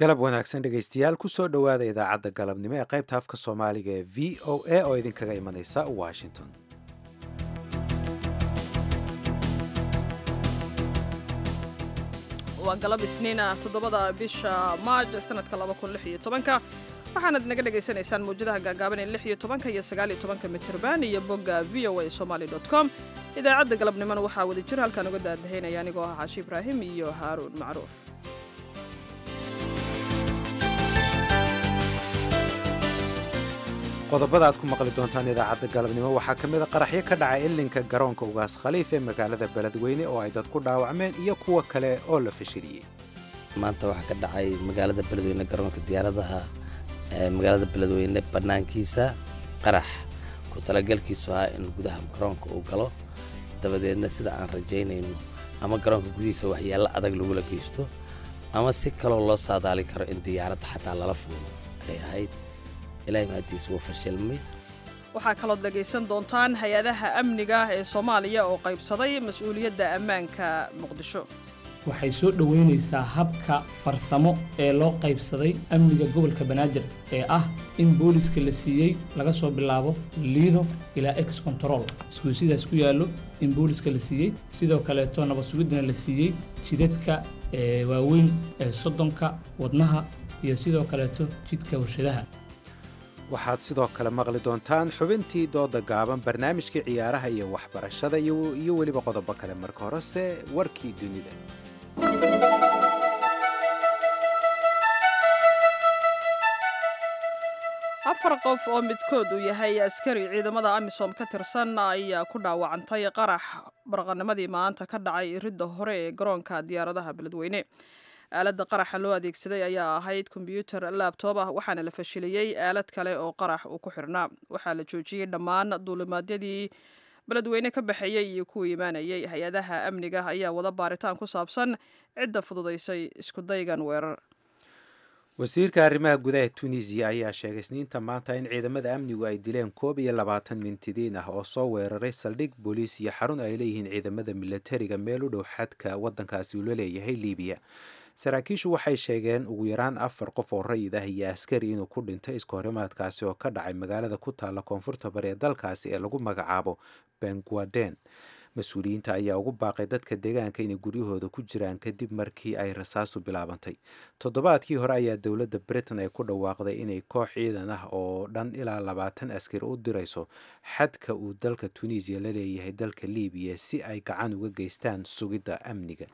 galab wanaagsan dhegaystayaal kusoo dhowaada idaacadda galabnimo ee qaybta afka soomaaliga ee v o a oo idinkaga imanaysa washington waa galab isniina toddobada bisha maaj sanadka laba kun lix iyo tobanka waxaanad naga dhagaysanaysaan mawjadaha gaagaaban ee lix iyo tobanka iyo sagaal iyo tobanka mitirban iyo bogga v o a somaly dot com idaacadda galabnimona waxaa wada jir halkaan uga daadahaynaya anigoo ah caashi ibraahim iyo haaruun macruuf qodobada aad ku maqli doontaan idaacadda galabnimo waxaa ka mida qaraxyo ka dhacay ilinka garoonka ugaas khaliif ee magaalada beledweyne oo ay dad ku dhaawacmeen iyo kuwa kale oo la fashiliyey maanta waxaa ka dhacay magaalada beledweyne garoonka diyaaradaha magaalada beledweyne bannaankiisa qarax ku talagalkiisu ahaa in gudaha garoonka uu galo dabadeedna sida aan rajaynayno ama garoonka gudihiisa waxyaalla adag lagula geysto ama si kaloo loo saadaali karo in diyaaradda xataa lala fuulo ay ahayd ilaahay mahadiis wuu fashilmay waxaa kalood dhegaysan doontaan hay-adaha amniga ee soomaaliya oo qaybsaday mas-uuliyadda ammaanka muqdisho waxay soo dhoweynaysaa habka farsamo ee loo qaybsaday amniga gobolka banaadir ee ah in booliska la siiyey laga soo bilaabo liido ilaa ex control iskuul sidaas ku yaallo in booliska la siiyey sidoo kaleeto nabad sugiddana la siiyey jidadka waaweyn ee soddonka wadnaha iyo sidoo kaleeto jidka warshadaha waxaad sidoo kale maqli doontaan xubintii dooda gaaban barnaamijkii ciyaaraha iyo waxbarashada iyo weliba qodobo kale marka horese warkii dunida afar qof oo midkood uu yahay askari ciidamada amisom ka tirsan ayaa ku dhaawacantay qarax baraqanimadii maanta ka dhacay iridda hore ee garoonka diyaaradaha beledweyne aaladda qaraxa loo adeegsaday ayaa ahayd kombyuutar laabtoob ah waxaana la fashiliyey aalad kale oo qarax uu ku xirnaa waxaa la joojiyey dhammaan duulimaadyadii beledweyne ka baxeeyey iyo kuwa imaanayay hay-adaha amniga ayaa wada baaritaan ku saabsan cidda fududaysay iskudaygan weerar wasiirka arrimaha gudaha tunisiya ayaa sheegay isniinta maanta in ciidamada amnigu ay dileen koob iyo labaatan mintidiin ah oo soo weeraray saldhig booliis iyo xarun ay leeyihiin ciidamada milatariga meel u dhow xadka waddankaasi uu la leeyahay libiya saraakiishu waxay sheegeen ugu yaraan afar qof oo rayid ah iyo askari inuu ku dhintay iska horimaadkaasi oo ka dhacay magaalada ku taalla koonfurta bari ee dalkaasi ee lagu magacaabo benguaden mas-uuliyiinta ayaa ugu baaqay dadka deegaanka inay guryahooda ku jiraan kadib markii ay rasaastu bilaabantay toddobaadkii hore ayaa dowladda britain ay ku dhawaaqday inay koox ciidan ah oo dhan ilaa labaatan askari u dirayso xadka uu dalka tunisiya la leeyahay dalka libiya si ay gacan uga geystaan sugidda amniga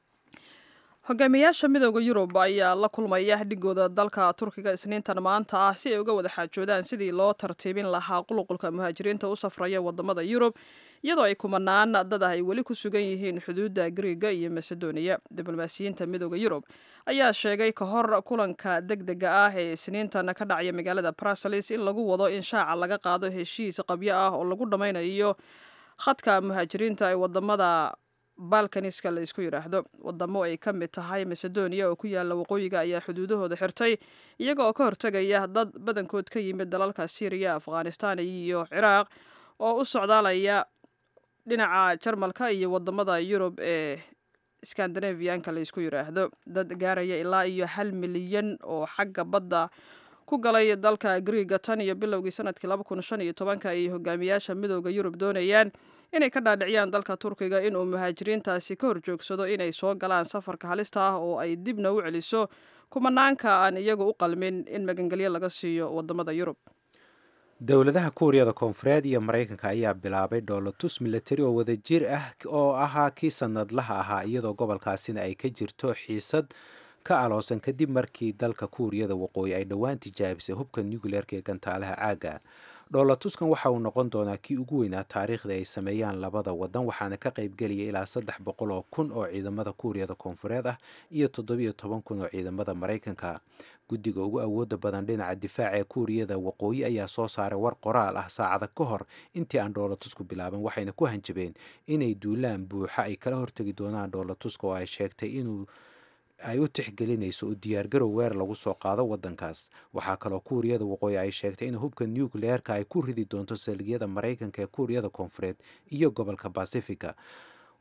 hogaamiyaasha midooda yurub ayaa la kulmaya dhigooda dalka turkiga isniintan maanta ah si ay uga wada xaajoodaan sidii loo tartiibin lahaa quluqulka muhaajiriinta u safraya wadamada yurub iyadoo ay kumanaan dad ah ay weli ku sugan yihiin xuduudda griiga iyo masedoniya diblomaasiyiinta midooda yurub ayaa sheegay ka hor kulanka deg dega ah ee isniintan ka dhacaya magaalada bruseles in lagu wado in shaaca laga qaado heshiis qabyo ah oo lagu dhammaynayo khadka muhaajiriinta ee wadamada balkaniska la isku yidhaahdo wadamo ay ka mid tahay macedonia oo ku yaala waqooyiga ayaa xuduudahooda xirtay iyaga oo ka hortegaya dad badankood ka yimid dalalka syriya afghanistan iyo ciraaq oo u socdaalaya dhinaca jarmalka iyo wadamada yurub ee skandinaviyanka la isku yidhaahdo dad gaaraya ilaa iyo hal milyan oo xagga badda ku galay dalka griiga tan iyo bilowgii sanadkii laba kun shan iyo tobanka ay hogaamiyaasha midooda yurub doonayaan inay ka dhaadhiciyaan dalka turkiga inuu muhaajiriintaasi ka horjoogsado inay soo galaan safarka halista ah oo ay dibna u celiso kumanaanka aan iyagu u qalmin in magangelyo laga siiyo wadamada yurub dowladaha kuuriyada koonfureed iyo maraykanka ayaa bilaabay dhoolotus milatari oo wadajir ah oo ahaa kii sanadlaha ahaa iyadoo gobolkaasina ay ka jirto xiisad ka aloosan kadib markii dalka kuuriyada waqooyi ay dhowaan tijaabisay hubka nucleerka ee gantaalaha caaga dhoolatuskan waxa uu noqon doonaa kii ugu weynaa taariikhda ay sameeyaan labada wadan waxaana ka qaybgelaya ilaa saddex boqol oo kun oo ciidamada kuuriyada koonfureed ah iyo toddobiyo toban kun oo ciidamada maraykanka guddiga ugu awooda badan dhinaca difaaca ee kuuriyada waqooyi ayaa soo saaray war qoraal ah saacada ka hor intii aan dhoolatusku bilaaban waxayna ku hanjabeen inay duulaan buuxa ay kala hortegi doonaan dhoolatuska oo ay sheegtay inuu ay u tixgelinayso u diyaargarow weer lagu soo qaado wadankaas waxaa kaloo kuuriyada waqooyi ay sheegtay in hubka nucleerka ay ku ridi doonto saldhigyada maraykanka ee kuuriyada koonfureed iyo gobolka basifiga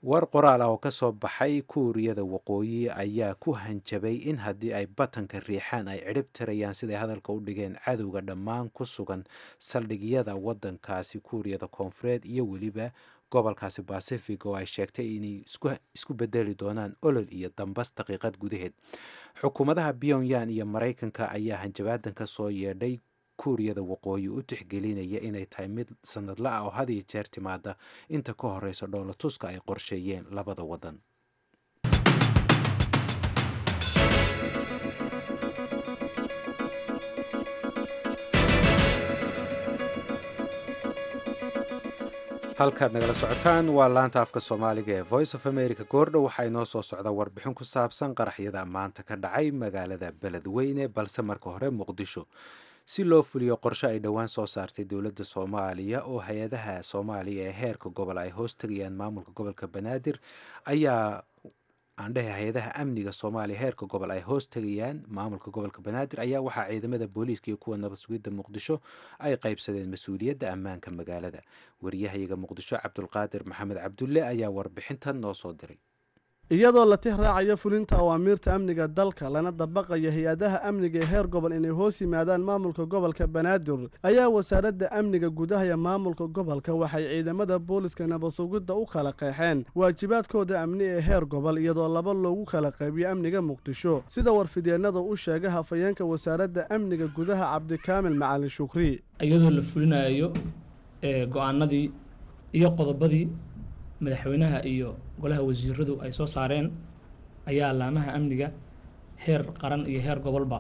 war qoraal ah oo ka soo baxay kuuriyada waqooyi ayaa ku hanjabay in haddii ay batanka riixaan ay cidhib tirayaan siday hadalka u dhigeen cadowga dhammaan ku sugan saldhigyada waddankaasi kuuriyada koonfureed iyo weliba gobolkaasi bacific oo ay sheegtay inay isku bedeli doonaan olol iyo dambas daqiiqad gudaheed xukuumadaha pyongyang iyo maraykanka ayaa hanjabaadan ka soo yeedhay kuuriyada waqooyi u tixgelinaya inay tahay mid sanadla ah oo had iyo jeer timaada inta ka horeysa dhoolatuska ay qorsheeyeen labada waddan halkaad nagala socotaan waa laanta afka soomaaliga ee voice of america goordhow waxaa inoo soo socda warbixin ku saabsan qaraxyada maanta ka dhacay magaalada beledweyne balse marka hore muqdisho si loo fuliyo qorshe ay dhowaan soo saartay dowladda soomaaliya oo hay-adaha soomaaliya ee heerka gobol ay hoos tegayaan maamulka gobolka banaadir ayaa aandhehe hay-adaha amniga soomaaliya heerka gobol ay hoos tegayaan maamulka gobolka banaadir ayaa waxaa ciidamada booliiska iyo kuwa nabad sugidda muqdisho ay qaybsadeen mas-uuliyadda ammaanka magaalada wariyahayaga muqdisho cabdulqaadir maxamed cabdulle ayaa warbixintan noo soo diray iyadoo la tix raacayo fulinta awaamiirta amniga dalka lana dabaqayo hay-adaha amniga ee heer gobol inay hoos yimaadaan maamulka gobolka banaadir ayaa wasaaradda amniga gudaha ee maamulka gobolka waxay ciidamada booliska nabadsugidda u kala qeexeen waajibaadkooda amni ee heer gobol iyadoo laba loogu kala qaybiyo amniga muqdisho sida warfidyeenada u sheegay hafayeenka wasaaradda amniga gudaha cabdikaamil macalin shukri iyadoo la fulinayo go-aanadii iyo qodobadii madaxweynaha iyo golaha wasiiradu ay soo saareen ayaa laamaha amniga heer qaran iyo heer gobolba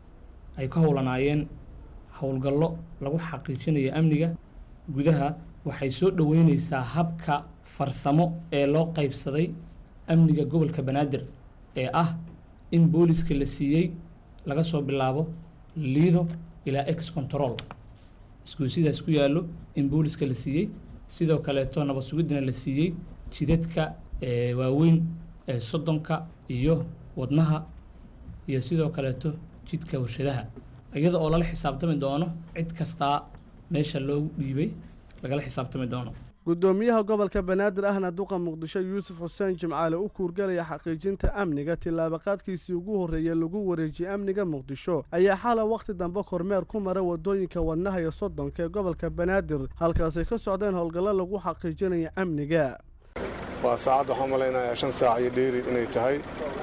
ay ka howlanaayeen howlgallo lagu xaqiijinayo amniga gudaha waxay soo dhoweyneysaa habka farsamo ee loo qaybsaday amniga gobolka banaadir ee ah in booliska la siiyey laga soo bilaabo liido ilaa ex control isgoysidaas ku yaallo in booliska la siiyey sidoo kaleeto nabad sugiddana la siiyey jidadka waaweyn ee soddonka iyo wadnaha iyo sidoo kaleeto jidka warshadaha iyada oo lala xisaabtami doono cid kastaa meesha loogu dhiibay lagala xisaabtami doono gudoomiyaha gobolka banaadir ahna duqa muqdisho yuusuf xuseen jimcaale u kuurgalaya xaqiijinta amniga tillaabaqaadkiisii ugu horreeyey lagu wareejiyey amniga muqdisho ayaa xala wakhti dambe kormeer ku mara wadooyinka wadnaha iyo soddonka ee gobolka banaadir halkaasay ka socdeen howlgallo lagu xaqiijinaya amniga waa saacad waxaan malaynayaa shan saac iyo dheeri inay tahay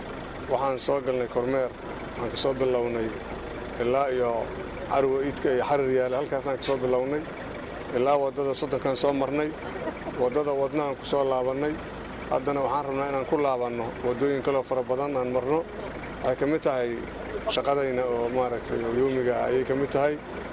waxaan soo galnay kormeer waxaan ka soo bilownay ilaa iyo carwa iidka iyo xarir yaale halkaasaan ka soo bilownay ilaa waddada soddonkaan soo marnay waddada wadnahaan ku soo laabannay haddana waxaan rabnaa inaan ku laabanno waddooyin kaloo fara badan aan marno waxay ka mid tahay shaqadayna oo maaragtay yoomiga ah ayay ka mid tahay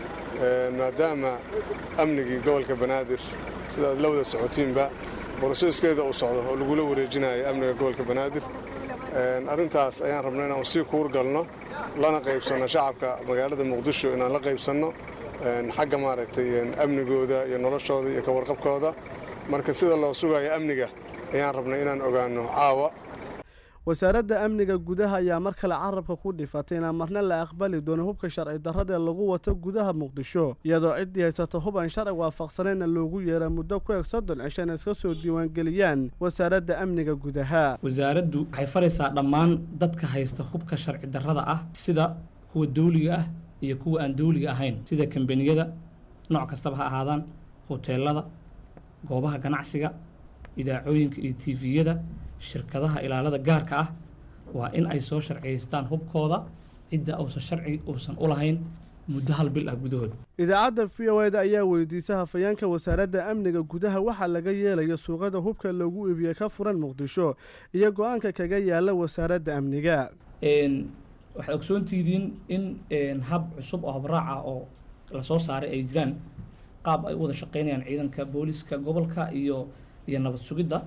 maadaama amnigii gobolka banaadir sidaad la wada socotiinba boroseskeeda uu socdo oo lagula wareejinayo amniga gobolka banaadir arrintaas ayaan rabnaa inaan sii kuur galno lana qaybsanno shacabka magaalada muqdisho inaan la qaybsanno xagga maaragtay amnigooda iyo noloshooda iyo ka warqabkooda marka sida loo sugayo amniga ayaan rabnay inaan ogaanno caawa wasaaradda amniga gudaha ayaa mar kale carabka ku dhifatay inaan marna la aqbali doono hubka sharci darradaee lagu wato gudaha muqdisho iyadoo ciddii haysata hub aan sharci waafaqsanayna loogu yeera muddo ku eg soddon cisho in iska soo diiwaangeliyaan wasaaradda amniga gudaha wasaaraddu waxay faraysaa dhammaan dadka haysta hubka sharci darrada ah sida kuwa dawliga ah iyo kuwa aan dawliga ahayn sida kambaniyada nooc kastaba ha ahaadaan hoteelada goobaha ganacsiga idaacooyinka iyo tifiyada shirkadaha ilaalada gaarka ah waa in ay soo sharciyaystaan hubkooda cidda uusan sharci uusan u lahayn muddo hal bil ah gudahood idaacadda v o eda ayaa weydiisay hafayeenka wasaaradda amniga gudaha waxaa laga yeelaya suuqada hubka loogu iibiyey ka furan muqdisho iyo go-aanka kaga yaala wasaaradda amniga waxaad ogsoontihiin in hab cusub oo habraac ah oo lasoo saaray ay jiraan qaab ay u wada shaqeynayaan ciidanka booliska gobolka iyo iyo nabad sugidda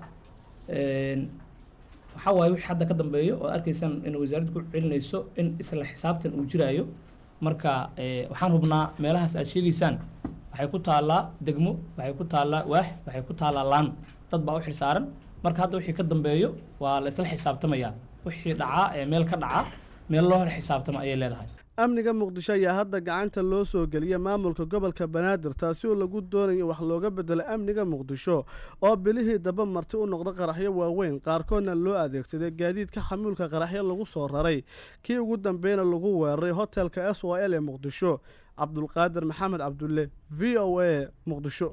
waxaa waaye wixii hadda ka dambeeyo oo arkaysaan in wasaaraddu ku celinayso in isla xisaabtan uu jiraayo marka waxaan hubnaa meelahaas aad sheegaysaan waxay ku taallaa degmo waxay ku taallaa waax waxay ku taallaa laan dad baa u xilsaaran marka hadda wixii ka dambeeyo waa la isla xisaabtamayaa wixii dhacaa ee meel ka dhacaa meel loo xisaabtama ayay leedahay amniga muqdisho ayaa hadda gacanta loo soo geliyay maamulka gobolka banaadir taasi oo lagu doonayo wax looga bedelo amniga muqdisho oo bilihii daba marti u noqda qaraxyo waaweyn qaarkoodna loo adeegsaday gaadiidka xamuulka qaraxyo lagu soo raray kii ugu dambeyna lagu weeraray hotelka s o l ee muqdisho cabdulqaadir maxamed cabdulle v o a muqdisho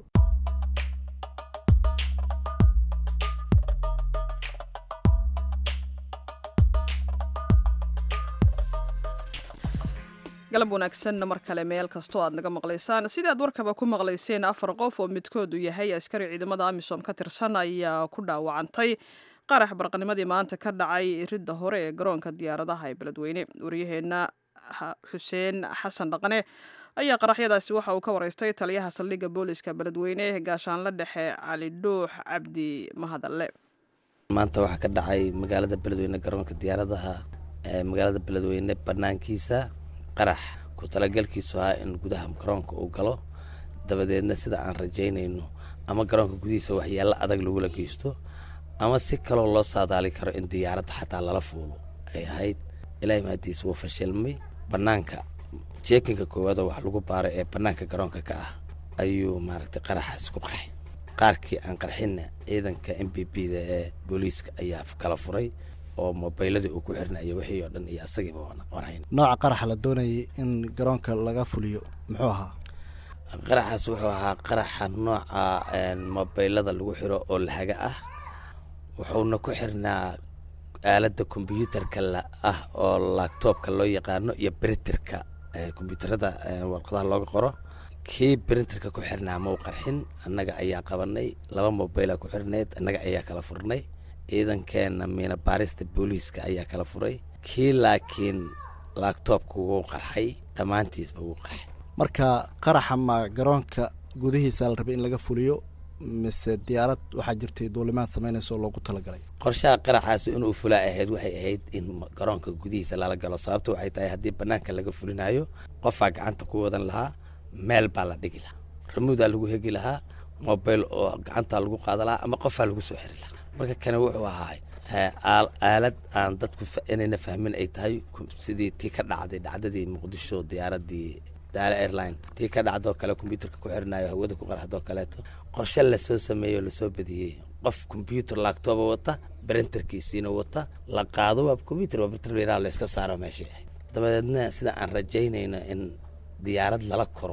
galab wanaagsan mar kale meel kastoo aad naga maqlaysaan sidii aad warkaba ku maqlayseen afar qof oo midkoodu yahay askari ciidamada amisom ka tirsan ayaa ku dhaawacantay qarax barqanimadii maanta ka dhacay ridda hore ee garoonka diyaaradaha ee beledweyne waryaheena xuseen xasan dhaqane ayaa qaraxyadaasi waxa uu ka wareystay taliyaha saldhigga booliska beledweyne gaashaanla dhexe cali dhuux cabdi mahadalle maanta waxaa ka dhacay magaalada beledweyne garoonka diyaaradaha magaalada beledweyne banaankiisa qarax ku talagalkiisu ahaa in gudaha garoonka uu galo dabadeedna sida aan rajaynayno ama garoonka gudihiisa waxyaalo adag lagula geysto ama si kaloo loo saadaali karo in diyaaradda xataa lala fuulo ay ahayd ilaahay mahadiis wuu fashilmay bannaanka jeekinka koowaadoo wax lagu baaro ee bannaanka garoonka ka ah ayuu maaragtay qaraxaas ku qarxay qaarkii aan qarxinna ciidanka m b b da ee booliiska ayaa kala furay oo mobayladii uu ku xirnayo wixii oo dhan iyo asagiiba wanayn nooca qaraxa la doonayay in garoonka laga fuliyo muxuu ahaa qaraxaas wuxuu ahaa qaraxa nooca mobaylada lagu xiro oo lahaga ah wuxuuna ku xirnaa aaladda kombyuutarka ah oo labtoobka loo yaqaano iyo brinterka kombyuutarada warqadaha looga qoro kii brinterka ku xirnaa mau qarxin annaga ayaa qabanay laba mobayla ku xirnayd annaga ayaa kala furnay ciidankeena miina baarista booliiska ayaa kala furay kii laakiin laabtoobka wuu qarxay dhammaantiisba wuu qarxay marka qaraxa ma garoonka gudihiisa la rabay in laga fuliyo mise diyaarad waxaa jirtay duulimaad samaynaysa oo loogu talagalay qorshaha qaraxaasi inuu fulaa ahayd waxay ahayd in garoonka gudihiisa lala galo sababta waxay tahay haddii bannaanka laga fulinayo qofaa gacanta ku wadan lahaa meel baa la dhigi lahaa ramuudaa lagu hegi lahaa mobayl oo gacantaa lagu qaada lahaa ama qofaa lagu soo xiri lahaa marka kane wuxuu ahaa aalad aan dadku inayna fahmin ay tahay sidii tii ka dhacday dhacdadii muqdisho diyaaradii daale airline tii ka dhacdoo kale kombyuutarka ku xirnayo hawada ku qarxdoo kaleeto qorshe lasoo sameeyo lasoo badiyey qof kombyuutar laagtooba wata brenterkiisiina wata la qaado waa kombyutar waa brinter la iska saaro meeshii ahayd dabadeedna sida aan rajaynayno in diyaarad lala koro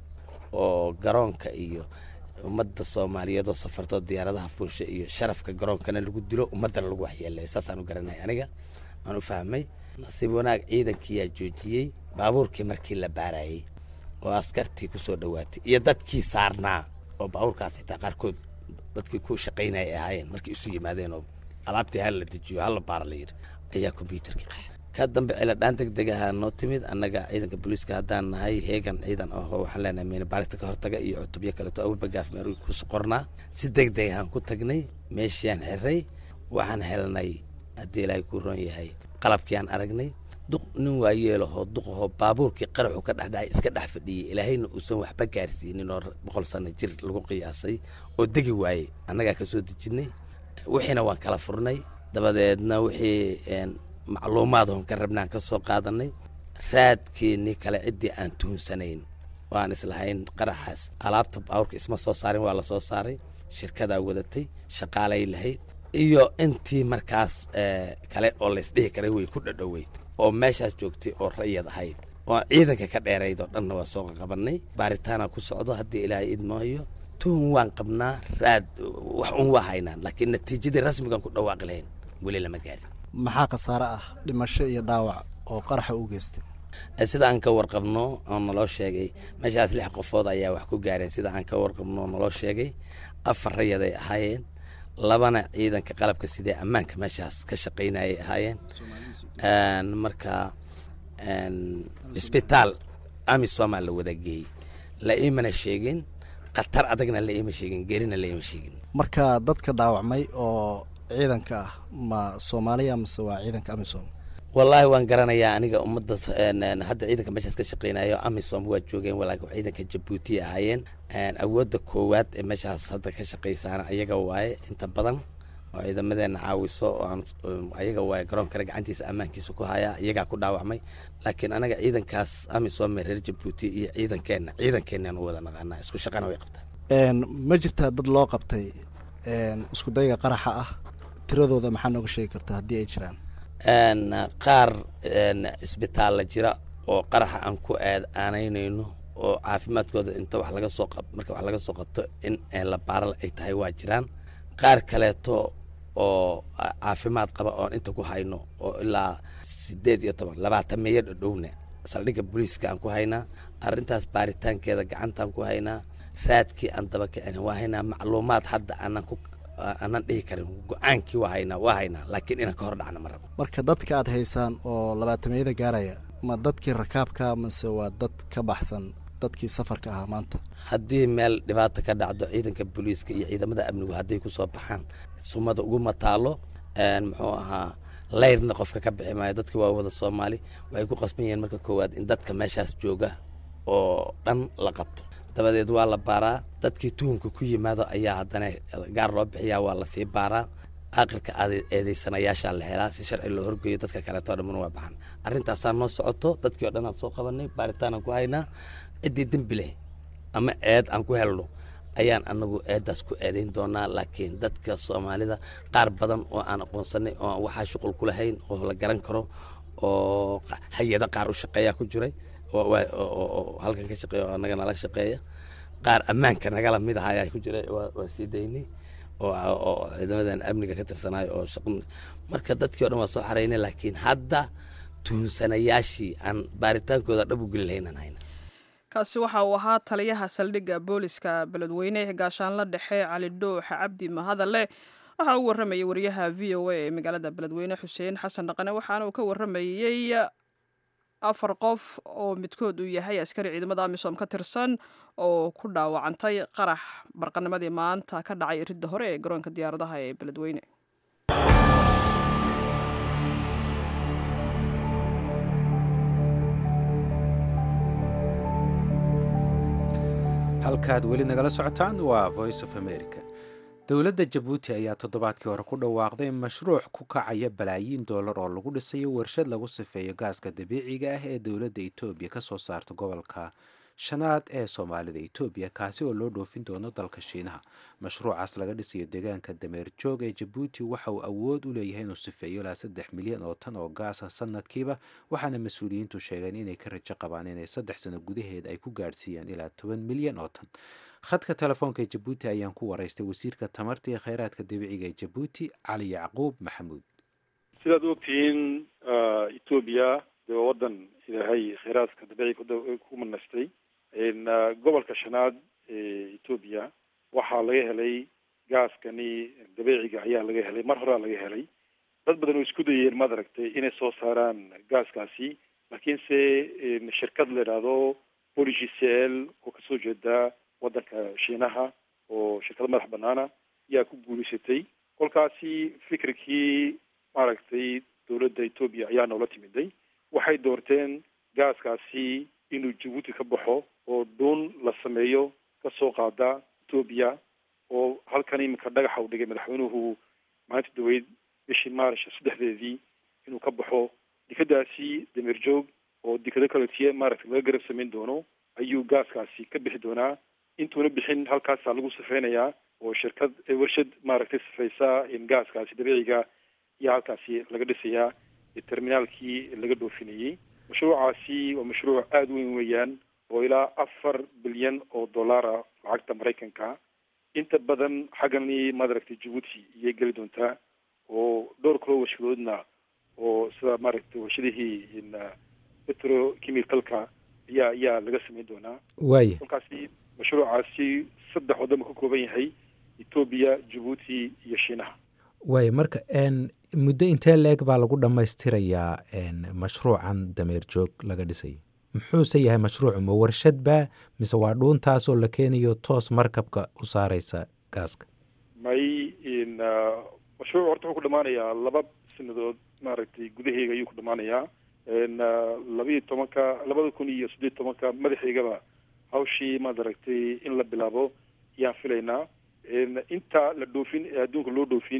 oo garoonka iyo ummadda soomaaliyeed oo safartoo diyaaradaha fuusha iyo sharafka garoonkana lagu dilo ummaddana lagu waxyeelayo saasaan u garanay aniga aan u fahmay nasiib wanaag ciidankiyaa joojiyey baabuurkii markii la baarayey oo askartii ku soo dhowaatay iyo dadkii saarnaa oo baabuurkaas xitaa qaarkood dadkii ku shaqaynaya ay ahaayeen markay isu yimaadeen oo alaabtii hal la dejiyo hal la baara la yidhi ayaa kombyuutarkii qaxay ka dambe ciladhaan deg deg ahaa noo timid annaga ciidanka booliiska haddaan nahay heegan ciidan ahoo waxaan leenahay miina baarista ka hortaga iyo cutubyo kaleeto awbagaaf meeru ku qornaa si deg deg ahaan ku tagnay meeshiaan xiray waxaan helnay haddii ilaahay kuu roon yahay qalabkii aan aragnay duq nin waayeelahoo duqahoo baabuurkii qaraxu ka dhexdhacay iska dhex fadhiyey ilaahayna uusan waxba gaarsiinin oo boqol sano jir lagu qiyaasay oo degi waayey annagaa ka soo dejinnay wixiina waan kala furnay dabadeedna wixii macluumaad oon ka rabnaan ka soo qaadanay raadkeennii kale ciddii aan tuhunsanayn oo aan islahayn qaraxaas alaabta baabuurka isma soo saarin waa la soo saaray shirkadaa wadatay shaqaalay lahayd iyo intii markaas kale oo laysdhihi karay way ku dhadhoweyd oo meeshaas joogtay oo rayad ahayd oo ciidanka ka dheerayd oo dhanna waa soo qabanay baaritaana ku socdo haddii ilaahay idmaayo tuhun waan qabnaa raad wax un waa haynaan laakiin natiijadii rasmigaan ku dhawaaqi lahayn weli lama gaarin maxaa khasaare ah dhimasho iyo dhaawac oo qaraxa u geystay sida aan ka warqabno oo naloo sheegay meeshaas lix qofood ayaa wax ku gaareen sida aan ka warqabno oo naloo sheegay afar rayaday ahaayeen labana ciidanka qalabka sidee ammaanka meeshaas ka shaqaynayay ahaayeen marka isbitaal amisomaa la wada geeyey la iimana sheegin khatar adagna la iima sheegin gerina la iima sheegin marka dadka dhaawacmay oo ciidanka ah ma soomaaliya mase waa ciidanka amisom wallaahi waan garanayaa aniga ummadda hadda ciidanka meeshaas ka shaqeynayo amisom waa joogeen walaakin ciidanka jabuuti ahaayeen awoodda koowaad ee meeshaas hadda ka shaqeysaana ayaga waaye inta badan oo ciidamadeena caawiso oo aan ayaga waa garoonkana gacantiisa ammaankiisa ku hayaa iyagaa ku dhaawacmay laakiin anaga ciidankaas amisoome reer jabuuti iyo ciidankeenna ciidankeennan u wada naqaanaa isku shaqana way qabtaan ma jirtaa dad loo qabtay isku dayga qaraxa ah tiradooda maxaa nooga sheegi kartaa haddii ay jiraan qaar isbitaalla jira oo qaraxa aan ku aad aanaynayno oo caafimaadkooda inta wax laga soo qab marka wax laga soo qabto in la baaral ay tahay waa jiraan qaar kaleeto oo caafimaad qaba oon inta ku hayno oo ilaa sideed iyo toban labaatan meeyo dhadhowna saldhigga booliiska aan ku haynaa arrintaas baaritaankeeda gacantaan ku haynaa raadkii aan daba kicin waa haynaa macluumaad hadda aanan ku aanan dhihi karin go-aankii waa haynaa waa haynaa laakiin inaan ka hor dhacna ma rabo marka dadka aad haysaan oo labaatameyada gaaraya ma dadkii rakaabka mase waa dad ka baxsan dadkii safarka ahaa maanta haddii meel dhibaata ka dhacdo ciidanka booliiska iyo ciidamada amnigu hadday kusoo baxaan sumada uguma taalo muxuu ahaa layrna qofka ka bixi maayo dadka waa wada soomaali waxay ku qasban yihiin marka koowaad in dadka meeshaas jooga oo dhan la qabto dabadeed waa la baaraa dadkii tuhumka ku yimaado ayaa haddana gaar loo bixiyaa waa lasii baaraa aakhirka eedeysanayaashaa la helaa si sharci loo horgeeyo dadka kaleetoo dhamman waa baxan arrintaasaa noo socoto dadkii o dhan aan soo qabanay baaritaanaan ku haynaa ciddii dembi leh ama eed aan ku helno ayaan anagu eedaas ku eedayn doonaa laakiin dadka soomaalida qaar badan oo aan aqoonsanay oo aan waxaa shuqul ku lahayn oo la garan karo oo hay-ada qaar u shaqeeyaa ku jiray oo halkan ka shaqeeya oo anaga nala shaqeeya qaar ammaanka nagala mid aha ayaa ku jira waa sii daynay oo ciidamadan amniga ka tirsanayo oo shaq marka dadkii o dhan waa soo xaraynay laakiin hadda tuhunsanayaashii aan baaritaankooda dhab u geli lahayn aan hayna kaasi waxa uu ahaa taliyaha saldhigga booliska beledweyne gaashaanla dhexe cali dhuux cabdi mahadale waxa uu warramayay wariyaha v o a ee magaalada beledweyne xuseen xasan dhaqane waxaana uu ka warramayey afar qof oo midkood uu yahay askari ciidamada amisom ka tirsan oo ku dhaawacantay qarax barqanimadii maanta ka dhacay ridda hore ee garoonka diyaaradaha ee beledweyne halkaad weli nagala socotaan waa voice of america dowladda jabuuti ayaa toddobaadkii hore ku dhawaaqday mashruuc ku kacaya balaayiin dollar oo lagu dhisayo warshad lagu sifeeyo gaaska dabiiciga ah ee dowladda etoobiya ka soo saarta gobolka shanaad ee soomaalida etoobiya kaasi oo loo dhoofin doono dalka shiinaha mashruucaas laga dhisayo deegaanka dameer joog ee jabuuti waxa uu awood u leeyahay inuu sifeeyo ilaa saddex milyan oo tan oo gaasa sanadkiiba waxaana mas-uuliyiintu sheegeen inay ka rajo qabaan inay saddex sano gudaheed ay ku gaadhsiiyaan ilaa toban milyan oo tan khadka telefoonka ee jabuuti ayaan ku waraystay wasiirka tamarta iyo kheyraadka dabiiciga ee jabuuti cali yacquub maxamuud sidaad u ogtihiin etoobiya dee waa waddan ilaahay kheyraadka dabiiciga ku manaystay gobolka shanaad ee etoobiya waxaa laga helay gaaskani dabiiciga ayaa laga helay mar horaa laga helay dad badan oo isku dayeen maad aragtay inay soo saaraan gaaskaasi laakiinse shirkad la idhaahdo poligcl oo kasoo jeeda waddanka shiinaha oo shirkado madax banaana ayaa ku guulaysatay kolkaasi fikirkii maaragtay dowladda etoobiya ayaa noola timiday waxay doorteen gaaskaasi inuu jabuuti ka baxo oo dhuun la sameeyo kasoo qaada etoobiya oo halkan iminka dhagaxa u dhigay madaxweynuhu maalinta daweyd bishii maarish saddexdeedii inuu ka baxo dekadaasi dameer joog oo dekado kaletiye maaragtay laga garab samayn doono ayuu gaaskaasi ka bixi doonaa intuuna bixin halkaasaa lagu sifeynayaa oo shirkad warshad maaragtay sifeysa gaaskaasi dabiiciga ayaa halkaasi laga dhisayaa terminaalkii laga dhoofinayey mashruucaasi waa mashruuc aada u weyn weeyaan oo ilaa afar bilyan oo dollara lacagta maraykanka inta badan xaggani maaragtay jabuuti iyay geli doontaa oo dhowr kaloo warshadoodna oo sida maaragtay warshadihii petrochemicalka ayaa ayaa laga samayn doonaa waaya kolkaasi mashruucaasi saddex waddan buu ka kooban yahay etoobiya jabuuti iyo shiinaha waaya marka muddo intee la-eg baa lagu dhammaystirayaa mashruucan dameer joog laga dhisayo muxuuse yahay mashruucu ma warshad baa mise waa dhuuntaasoo la keenayo toos markabka u saareysa gaaska may mashruuc horta wuxuu ku dhamaanayaa laba sanadood maaragtay gudaheega ayuu ku dhamaanayaa labayo tobanka labada kun iyo siddeed tobanka madaxeygaba hawshii maad aragtay in la bilaabo ayaan filaynaa inta la dhoofin ee adduunka loo dhoofin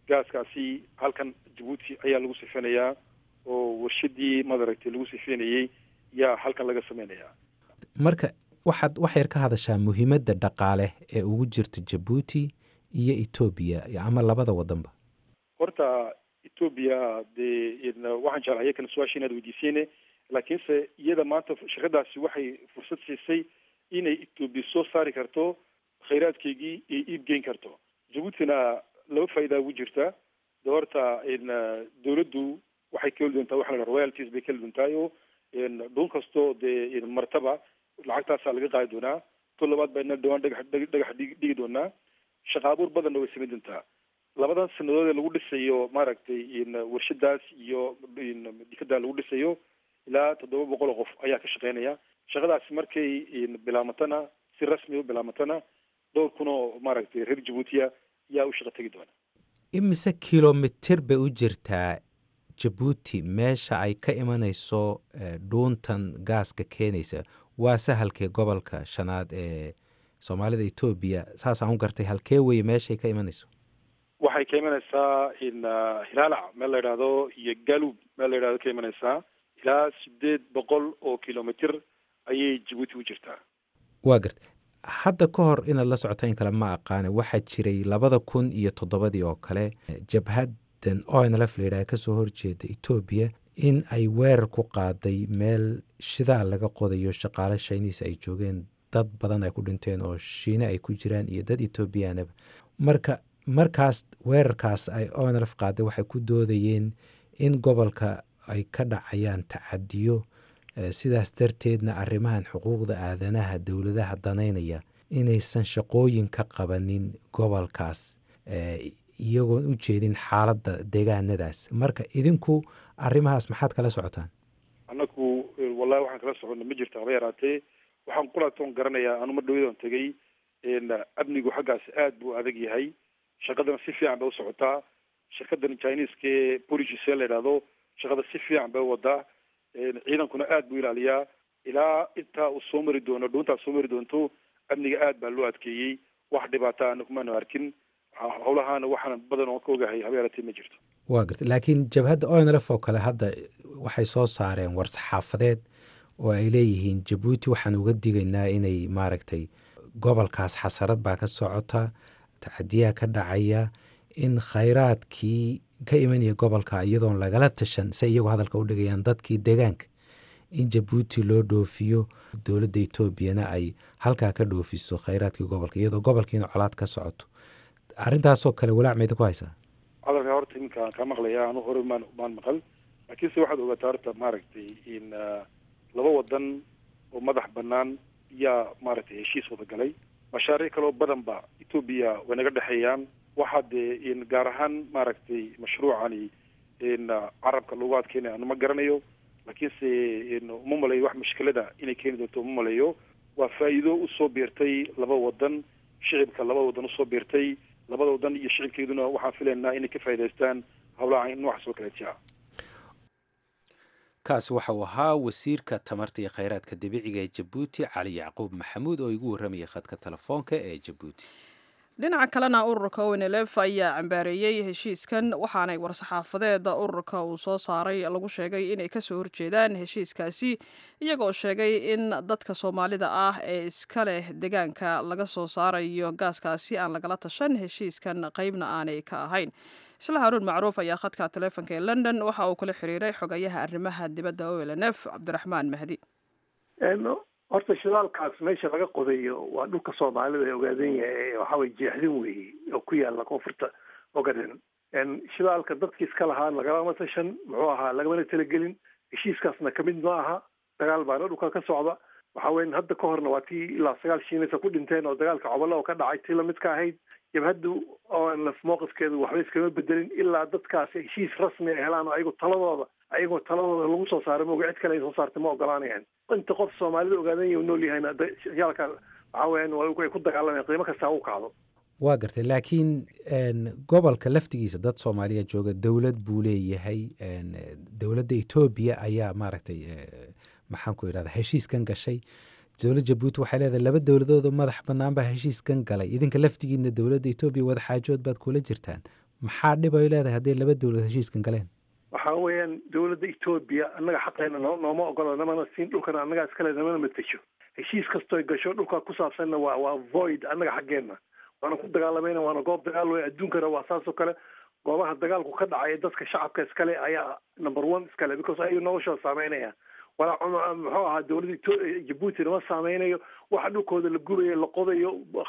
gaaskaasi halkan jabuuti ayaa lagu sifeynayaa oo warshadii madaragtay lagu sifeynayey yaa halkan laga sameynayaa marka waxaad wax yar ka hadashaa muhiimadda dhaqaale ee ugu jirta jabuuti iyo etoobiya ama labada wadanba horta etoobiya dee waxaan jeclaa iyakana su-aasha inaad weydiiseyne laakiinse iyada maanta shirkadaasi waxay fursad siisay inay etoobiya soo saari karto khayraadkeygii iyo iib geyn karto jabuutina laba faa'idaa ugu jirta de horta dawladdu waxay ka heli doontaa waxa la dhaha royalties bay ka heli doontaa oo dhul kastoo dee martaba lacagtaasaa laga qaadi doonaa to labaad bayna dhawaan dhagax dhagax dhigi doonaa shaqa abuur badanna way samayn doontaa labadan sanadood ee lagu dhisayo maaragtay warshadaas iyo dikada lagu dhisayo ilaa toddoba boqol oo qof ayaa ka shaqeynaya shaqadaasi markay bilaamatana si rasmi u bilaamatana dhowr kun oo maaragtay reer jabuutiya yaa u shaqo tegi doona imise kilomitir bay u jirtaa jabuuti meesha ay ka imanayso dhuuntan gaaska keenaysa waa sahalkee gobolka shanaad ee soomaalida etoobiya saasaan u gartay halkee weye meeshay ka imanayso waxay ka imanaysaa hilaalac meel la yidhaahdo iyo galub meel la yidhahdo ka imanaysaa ilaa sideed boqol oo kilomitr ayay jabuuti u jirtaa waa gartay hadda ka hor inaad la socota in kale ma aqaane waxaa jiray labada kun iyo toddobadii oo kale jabhaddan onlf la yidhaha kasoo horjeeda etoobiya in ay weerar ku qaaday meel shidaal laga qodayo shaqaale shayniis ay joogeen dad badan ay ku dhinteen oo shiine ay ku jiraan iyo dad etoobiyaanaba marka markaas weerarkaas ay onlf qaaday waxay ku doodayeen in gobolka ay ka dhacayaan tacadiyo sidaas darteedna arrimahan xuquuqda aadanaha dowladaha danaynaya inaysan shaqooyin ka qabanin gobolkaas iyagoon u jeedin xaaladda deegaanadaas marka idinku arrimahaas maxaad kala socotaan annaku wallahi waxaan kala soconna ma jirto haba yaraatee waxaan qulaatoon garanayaa anu mar dhawadan tegay amnigu xaggaas aad buu adag yahay shaqadana si fiican bay u socotaa shirkadan chineeskae police la yidhaahdo shaqada si fiican bay u wadaa ciidankuna aad buu ilaaliyaa ilaa intaa uu soo mari doono dhuuntaa soo mari doonto amniga aad baa loo adkeeyey wax dhibaata ana kumaanu arkin howlahaana waxaan badan oo ka ogahay haba yaraatee ma jirto waa garta laakiin jabhadda onlf oo kale hadda waxay soo saareen war-saxaafadeed oo ay leeyihiin jabuuti waxaan uga digaynaa inay maaragtay gobolkaas xasarad baa ka socota tacadiyaha ka dhacaya in khayraadkii ka imanaya gobolka iyadoon lagala tashan se iyagu hadalka u dhigayaan dadkii deegaanka in jabuuti loo dhoofiyo dowladda etoobiyana ay halkaa ka dhoofiso khayraadkii gobolka iyadoo gobolkiina colaad ka socoto arrintaasoo kale walaac mayda ku haysaa hadalka horta iminka kaa maqlaya anu hore maan maan maqal laakiinse waxaad ogaataa horta maaragtay in laba wadan oo madax banaan yaa maaragtay heshiis wada galay mashaariic kaloo badan ba etoobiya way naga dhexeeyaan waxaa dee gaar ahaan maaragtay mashruucani carabka lagu adkeynaya anu ma garanayo laakiinse uma maleeyo wax mushkilada inay keeni doonto uma maleeyo waa faa'iido usoo biirtay laba wadan shicibka laba wadan usoo biirtay labada wadan iyo shicibkeeduna waxaan filaynaa inay ka faa'idaystaan howlaha noocaas oo kaleeti ah kaasi waxa uu ahaa wasiirka tamarta iyo khayraadka dabiiciga ee jabuuti cali yacquub maxamuud oo igu warramayay khadka telefoonka ee jabuuti dhinaca kalena ururka onlf ayaa cambaareeyey heshiiskan waxaanay war-saxaafadeeda ururka uu soo saaray lagu sheegay inay kasoo horjeedaan heshiiskaasi iyagoo sheegay in dadka soomaalida ah ee iska leh deegaanka laga soo saarayo gaaskaasi aan lagala tashan heshiiskan qeybna aanay ka ahayn isla haruun macruuf ayaa khadka taleefonka ee london waxa uu kula xiriiray xogayaha arrimaha dibadda olnf cabdiraxmaan mahdi horta shidaalkaas meesha laga qodayo waa dhulka soomaalida ee ogaadan yahay waxaway jeexdin weeye oo ku yaala koonfurta ogaden shidaalka dadki iska lahaa lagalama tashan muxuu ahaa lagamana talagelin heshiiskaasna kamid ma aha dagaal baana dhulka ka socda waxa weyan hadda ka horna waa tii ilaa sagaal shiinaysa ku dhinteen oo dagaalka cobolo oo ka dhacay tii lamid ka ahayd jabhaddu onlf mowqifkeedu waxba iskama bedelin ilaa dadkaasi heshiis rasmi ay helaan oo ayagu taladooda ayagoo taladooda lagu soo saaray moga cid kale ay soo saartay ma ogolaanayaan inta qof soomaalida ogaadan yahay nool yahayna yaalka waxa weeyaan ay ku dagaalamayaan qiimo kasta u kacdo waa gartay laakiin gobolka laftigiisa dad soomaaliya jooga dowlad buu leeyahay dowladda etoobiya ayaa maaragtay maxaan ku idhahda heshiiskan gashay dowlad jabuuti waxay leedahay laba dowladood oo madax bannaan baa heshiiskan galay idinka laftigiina dowladda etoobiya wada xaajood baad kula jirtaan maxaa dhib ay leedahay hadday laba dowlad heshiiskan galeen waxaa weeyaan dowladda etoobiya annaga xaqeena noo nooma ogola namana siin dhulkana annagaa iskale namana matejo heshiis kastooy gasho dhulkaa ku saabsanna waa waa void annaga xaggeenna waana ku dagaalamayna waana goob dagaal wey adduunkana waa saasoo kale goobaha dagaalku ka dhacaya dadka shacabka iskale ayaa number one iskale because ayaga noloshooda saameynaya walaa muxuu ahaa dowladda jabuuti nama saameynayo waxa dhulkooda la gubayo la qodayo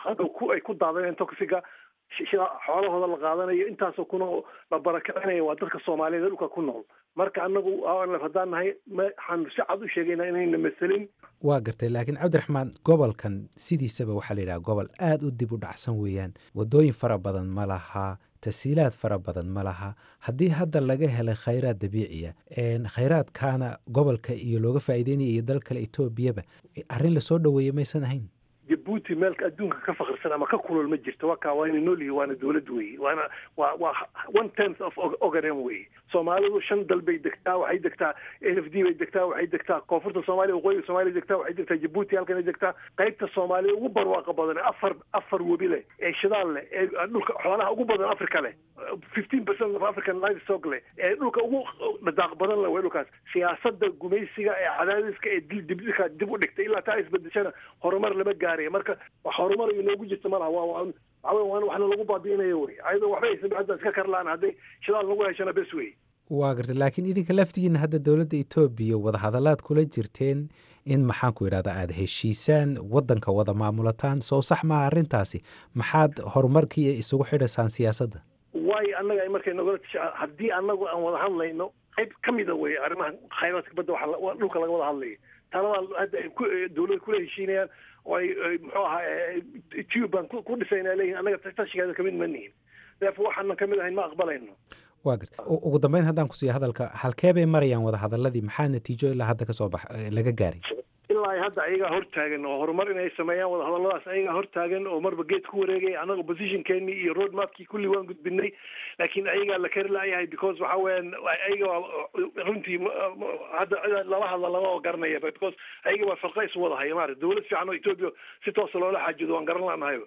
ay ku daadanayan toxiga xoolahooda la qaadanayo intaasoo kuna la barakicinayo waa dadka soomaaliyeed ee dhulka ku nool marka anagu haddaan nahay waxaan si cad u sheegaynaa inayna maselin waa gartay laakiin cabdiraxmaan gobolkan sidiisaba waxaa la yidhaha gobol aada u dib u dhacsan weeyaan waddooyin fara badan ma laha tasiilaad fara badan ma laha haddii hadda laga helay khayraad dabiiciya khayraadkaana gobolka iyo looga faa'iideynaya iyo dal kale etoobiyaba arrin lasoo dhoweeyey maysan ahayn jabuuti meelka adduunka ka fakirsan ama ka kulol ma jirto waa kaa waana noolyihi waana dowlad weeye waana waa waa one tenth of ogaden weeye soomaalidu shan dal bay degtaa waxay degtaa n f d bay degtaa waxay degtaa koonfurta soomaaliya waqooyiga soomaaliya degtaa waxay degtaa jabuuti halkanay degtaa qaybta soomaalida ugu barwaaqa badan afar afar webi leh ee shidaal leh ee dhulka xoolaha ugu badan africa leh fifteen percent of african livestock leh ee dhulka ugu dhadaaq badan leh way dhulkaas siyaasada gumaysiga ee cadaadiska ee dibdibka dib u dhigtay ilaa taa isbedeshana horumar lama gaaraya marka wax horumar inoogu jirta malaha waa waa waxaa waan waxna lagu baabi'inayo wey ayadoo waxba aysan hadda iska karlaan hadday shidaal lagu heshana bes wey waa gartay laakiin idinka laftigiina hadda dowladda etoobiya wadahadalaad kula jirteen in maxaanku idhahda aada heshiisaan waddanka wada maamulataan soo sax maaha arrintaasi maxaad horumarkii isugu xidhaysaan siyaasadda waayo annaga markay nogala tisha haddii annagu aan wada hadlayno qayb ka mida wey arrimaha khayraadka badda waxa dhulka laga wada hadlayo talada hadda ay dowladda kula heshiinayaan oo ay muxuu ahaa tuban ku dhisayna leeyihin annaga tashigeeda kamid ma nihin therefore waxaanan kamid ahayn ma aqbalayno waa garta ugu dambeyn haddaan ku siiya hadalka halkee bay marayaan wadahadaladii maxaa natiijo ilaa hadda kasoo bax laga gaaray ilaa hadda ayagaa hortaagan oo horumar inay sameeyaan wadahadaladaas ayagaa hortaagan oo marba geed ku wareegay anaga positionkeeni iyo road mapkii kulli waan gudbinay laakiin ayagaa la kari laayahay because waxa weeyaan ayaga runtii hadda lala hadla lama garanaya because ayaga waa farqa isu wada haya maarata dowlad fiican oo etoobiya si toosa loola xaajido waan garan laanahayba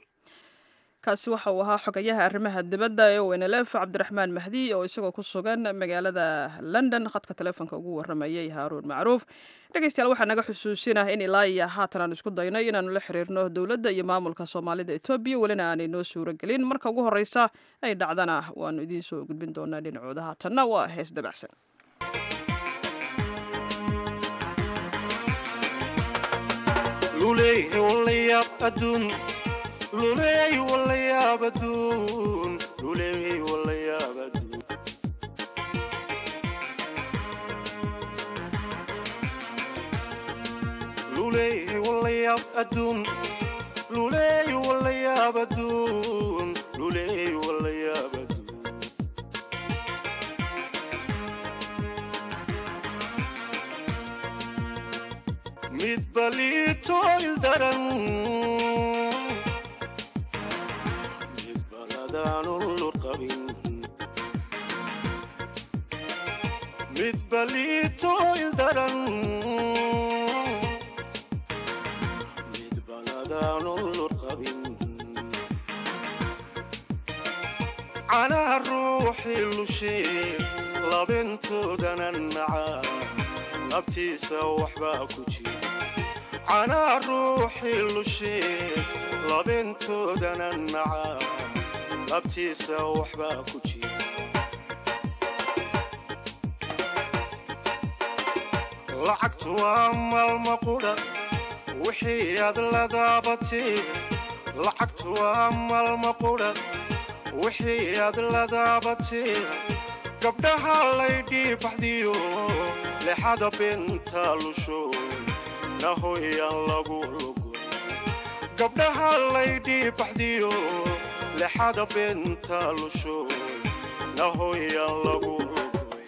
kaasi waxa uu ahaa xogayaha arrimaha dibadda ee wenelef cabdiraxmaan mahdi oo isagoo ku sugan magaalada london khadka taleefonka ugu waramayay haaruun macruuf dhegeystayaal waxaa naga xusuusinah in ilaa iyo haatan aan isku daynay inaanu la xiriirno dowladda iyo maamulka soomaalida etoobiya welina aanay noo suuro gelin marka ugu horreysa ay dhacdana waanu idiin soo gudbin doonaa dhinacooda haatanna waa hees dabacsan luleey walayaab aduun luleey walayaab aduun luleey walayaab aduun luleey walayaab aduun luleey walayaab aduun mid baliito ildaran mid baliito ildaran mid baladaan lur qabin canaha ruuxii lushee labintoodanan macaa labtiisa waxbaa ku jira canaha ruuxii lushee labintoodanan macaa labtiisa waxbaa ku jira lacagtu waa maalma qudha wixii aad la daabatee lacagtu waa maalma qudha wixii aad la daabatee gabdhaha laydhii baxdiyo lexada binta lusho nahoyaan lagu lugoy gabdhaha laydhii baxdiyo lexada binta lusho nahoyaan lagu lugoy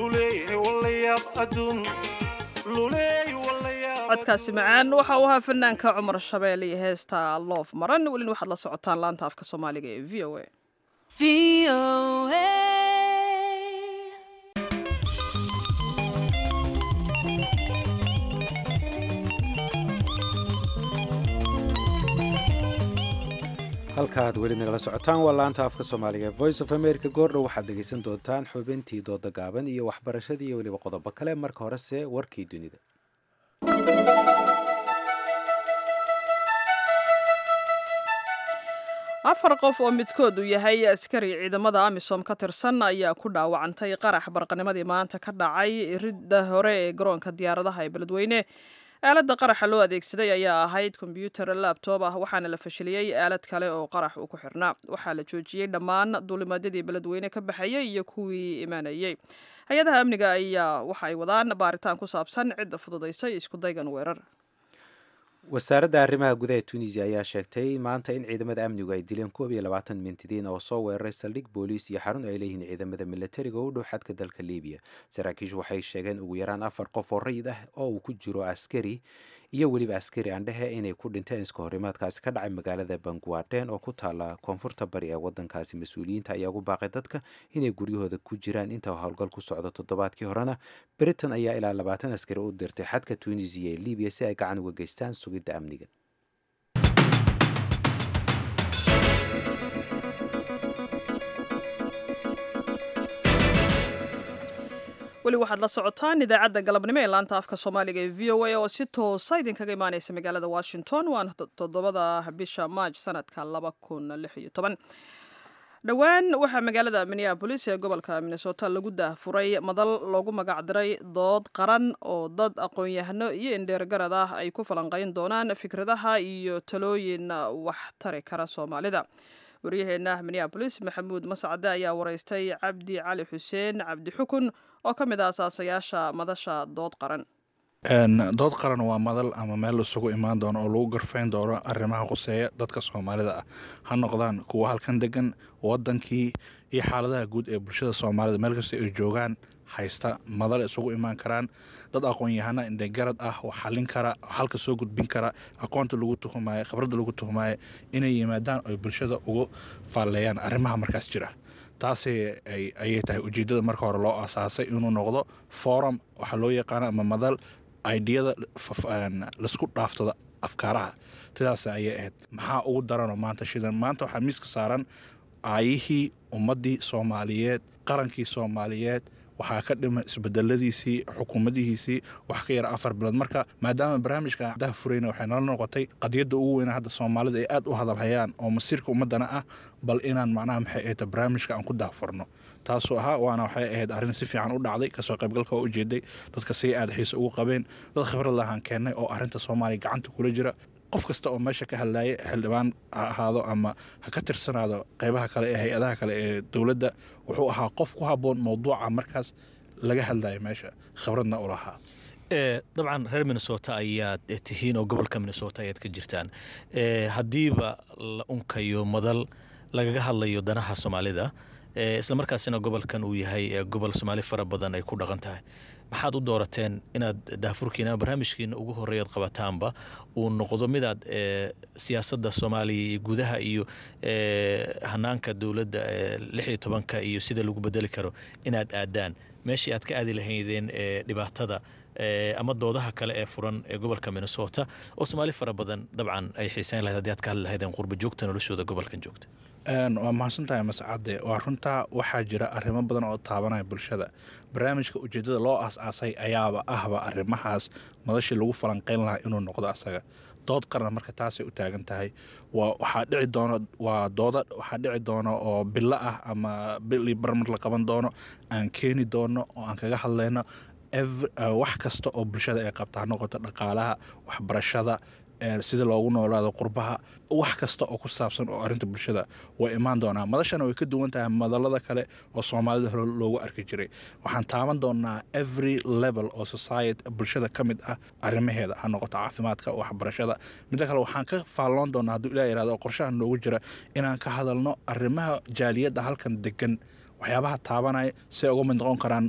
luleey walayaab adduun luleey walayaab codkaasi macaan waxa uu ahaa fanaanka cumar shabeelle iyo heesta loof maran welina waxaad la socotaan laanta afka soomaaliga ee v o a halkaaad weli nagala socotaan waa laanta afka soomaaliga ee voice of america goordhow waxaad dhegaysan doontaan xubintii dooda gaaban iyo waxbarashadii iyo weliba qodobo kale marka horese warkii dunida afar qof oo midkood uu yahay askari ciidamada amisom ka tirsan ayaa ku dhaawacantay qarax barqanimadii maanta ka dhacay ridda hore ee garoonka diyaaradaha ee beledweyne aaladda qaraxa loo adeegsaday ayaa ahayd kombyuutar labtob ah waxaana la fashiliyey aalad kale oo qarax uu ku xirnaa waxaa la joojiyey dhammaan duulimaadyadii beledweyne ka baxayay iyo kuwii imaanayey hay-adaha amniga ayaa waxa ay wadaan baaritaan ku saabsan cidda fududaysay iskudaygan weerar wasaaradda arrimaha gudaha tunisia ayaa sheegtay maanta in ciidamada amnigu ay dileen koob iyo labaatan mintidiin oo soo weeraray saldhig booliis iyo xarun ay leeyihiin ciidamada milatariga u dhow xadka dalka libiya saraakiishu waxay sheegeen ugu yaraan afar qof oo rayid ah oo uu ku jiro askari iyo weliba askari aandhehe inay ku dhinteen iska horimaadkaasi ka dhacay magaalada banguaden oo ku taala koonfurta bari ee wadankaasi mas-uuliyiinta ayaa ugu baaqay dadka inay guryahooda ku jiraan inta howlgal ku socdo toddobaadkii horena britain ayaa ilaa labaatan askari u dirtay xadka tunisiya ee libiya si ay gacan uga geystaan sugidda amniga weli waxaad la socotaan idaacadda galabnimo ee laanta afka soomaaliga ee v o a oo si toosa idinkaga imaaneysa magaalada washington waana toddobada bisha maaj sanadka laba kun lix iyo toban dhowaan waxaa magaalada minneabolis ee gobolka minnesota lagu daahfuray madal loogu magacdiray dood qaran oo dad aqoon-yahano iyo indheergarad ah ay ku falanqayn doonaan fikradaha iyo talooyin wax tari kara soomaalida waryaheena minneabolis maxamuud mascade ayaa wareystay cabdi cali xuseen cabdi xukun oo ka mid ah asaasayaasha madasha dood qaran dood qaran waa madal ama meel isugu imaan doono oo lagu garfayn doono arrimaha khuseeya dadka soomaalida ah ha noqdaan kuwa halkan degan wadankii iyo xaaladaha guud ee bulshada soomaalida meel kasta ay joogaan haysta madal isugu imaan karaan dad aqoon-yahana indhegarad ah oo xalin kara halka soo gudbin kara aqoonta lagu tuhumaayo khibradda lagu tuhumaayo inay yimaadaan oy bulshada ugu faalleeyaan arrimaha markaas jira taasi ayay tahay ujeeddada marka hore loo asaasay inuu noqdo forum waxaa loo yaqaana ama madal aidiyada laisku dhaaftada afkaaraha sidaas ayay ahayd maxaa ugu daranoo maanta shidan maanta waxaa miiska saaran aayihii ummaddii soomaaliyeed qarankii soomaaliyeed waxaa ka dhima isbedeladiisii xukuumadihiisii wax ka yara afar bilood marka maadaama barnaamijka daha furayna waxay nala noqotay qadiyadda ugu weyna hadda soomaalida ay aad u hadalhayaan oo masiirka ummadana ah bal inaan macnaha maxay ahayd barnaamijka aan ku daahfurno taasuu ahaa waana waxay ahayd arrin si fiican u dhacday kasoo qaybgalka oo ujeeday dadka si aad xiise ugu qabeen dad khibrad lahaan keennay oo arrinta soomaaliya gacanta kula jira qof kasta oo meesha ka hadlaaya xildhibaan ha ahaado ama ha ka tirsanaado qeybaha kale ee hay-adaha kale ee dowladda wuxuu ahaa qof ku habboon mowduuca markaas laga hadlaya meesha khibradna u lahaa dabcan reer minnesota ayaad tihiin oo gobolka minnesota ayaad ka jirtaan haddiiba la unkayo madal lagaga hadlayo danaha soomaalida islamarkaasina gobolkan uu yahay gobol soomaali fara badan ay ku dhaqan tahay maxaad u doorateen inaad daafurkiina barnaamijkiina ugu horeeyaad qabataanba uu noqdo midaad siyaasadda soomaaliya iyo gudaha iyo hanaanka dowladda lix iyo tobanka iyo sida lagu bedeli karo inaad aadaan meeshii aad ka aadi lahaydeen dhibaatada ama doodaha kale ee furan ee gobolka minnesota oo soomaali fara badan dabcan ay xiiseyn lahayd haddii aad ka hadli lahaydeen qurba joogta noloshooda gobolkan joogta waa mahadsantahay mascade waa runtaa waxaa jira arrimo badan oo taabanaya bulshada barnaamijka ujeedada loo aas-aasay ayaaba ahba arrimahaas madashii lagu falanqeyn lahaa inuu noqdo asaga dood qaran marka taasay u taagan tahay waxaa dhici doono waa dooda waxaa dhici doono oo bilo ah ama bili barmar la qaban doono aan keeni doono oo aan kaga hadlayno wax kasta oo bulshada ay qabta ha noqoto dhaqaalaha waxbarashada sida loogu noolaado qurbaha wax kasta oo ku saabsan oo arinta bulshada way imaan doonaa madashana way ka duwan tahay madalada kale oo soomaalida hore loogu arki jiray waxaan taaban doonaa every level oo society bulshada ka mid ah arrimaheeda ha noqoto caafimaadka waxbarashada midda kale waxaan ka faalloon doonaa hadduu ilah yirahdo qorshaha noogu jira inaan ka hadalno arrimaha jaaliyadda halkan degan waxyaabaha taabanaya si ay uga mid noqon karaan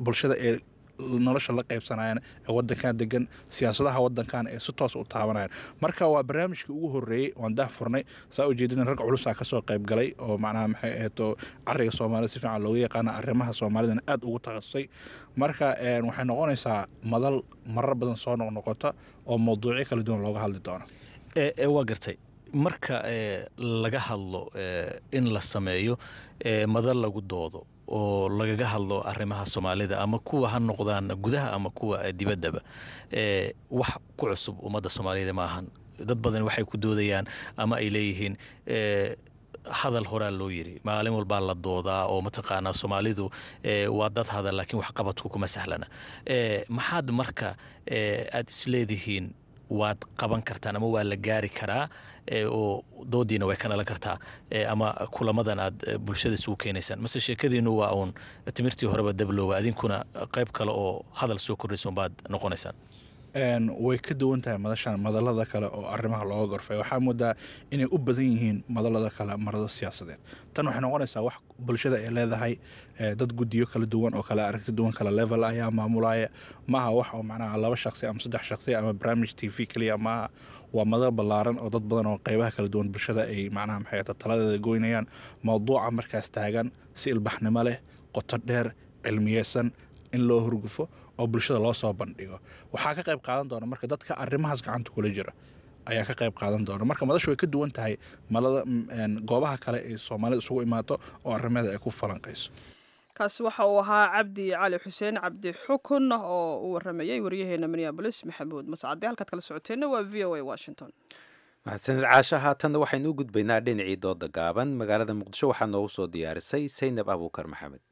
bulshada ee nolosha la qaybsanayaan ee wadankan degan siyaasadaha wadankan ee si toos u taabanayaan marka waa barnaamijkii ugu horeeyey waan dah furnay saa ujeedina rag culusaa kasoo qayb galay oo macnaha maxay aheeto cariga soomaalida si fiican looga yaqaana arrimaha soomaalidana aad ugu takhasusay marka waxay noqonaysaa madal marar badan soo noqnoqota oo mawduucyo kala duwan looga hadli doono waa gartay marka laga hadlo in la sameeyo madal lagu doodo oo lagaga hadlo arrimaha soomaalida ama kuwa ha noqdaan gudaha ama kuwa dibaddaba wax ku cusub ummadda soomaaliyada ma ahan dad badan waxay ku doodayaan ama ay leeyihiin hadal horaa loo yiri maalin walbaa la doodaa oo mataqaanaa soomaalidu waa dad hadal laakiin waxqabadku kuma sahlana maxaad marka aad isleedihiin waad qaban kartaan ama waa la gaari karaa oo doodiina way ka dhalan kartaa ama kulamadan aad bulshada isugu keenaysaan mase sheekadiinu waa uun timirtii horeba dablooba adinkuna qayb kale oo hadal soo kordhaysa baad noqonaysaan way ka duwan tahay madashan madalada kale oo arrimaha looga gorfay waxaa moodaa inay u badan yihiin madalada kale marado siyaasadeed tan waxay noqonaysaa wax bulshada ay leedahay dad guddiyo kala duwan oo kale aragti duwan kale level ayaa maamulaya maaha wax oo macnaha laba shaqsi ama saddex shaqsi ama barnaamij t v keliya maaha waa madal ballaaran oo dad badan oo qaybaha kala duwan bulshada ay macnaha maxay taladeeda goynayaan mawduuca markaas taagan si ilbaxnimo leh qoto dheer cilmiyeysan in loo hurgufo oo bulshada loo soo bandhigo waxaa ka qayb qaadan doona marka dadka arrimahaas gacanta kula jira ayaa ka qayb qaadan doona marka madashu way ka duwan tahay malada goobaha kale ee soomaalida isugu imaato oo arrimeeda ay ku falanqayso kaasi waxa uu ahaa cabdi cali xuseen cabdi xukun oo u waramayay waryaheena minneabolis maxamuud mascade halkaad kala socoteenna waa v o a washington mahadsanid caasha haatanna waxaynu u gudbaynaa dhinacii dooda gaaban magaalada muqdisho waxaa noogu soo diyaarisay saynab abuukar maxamed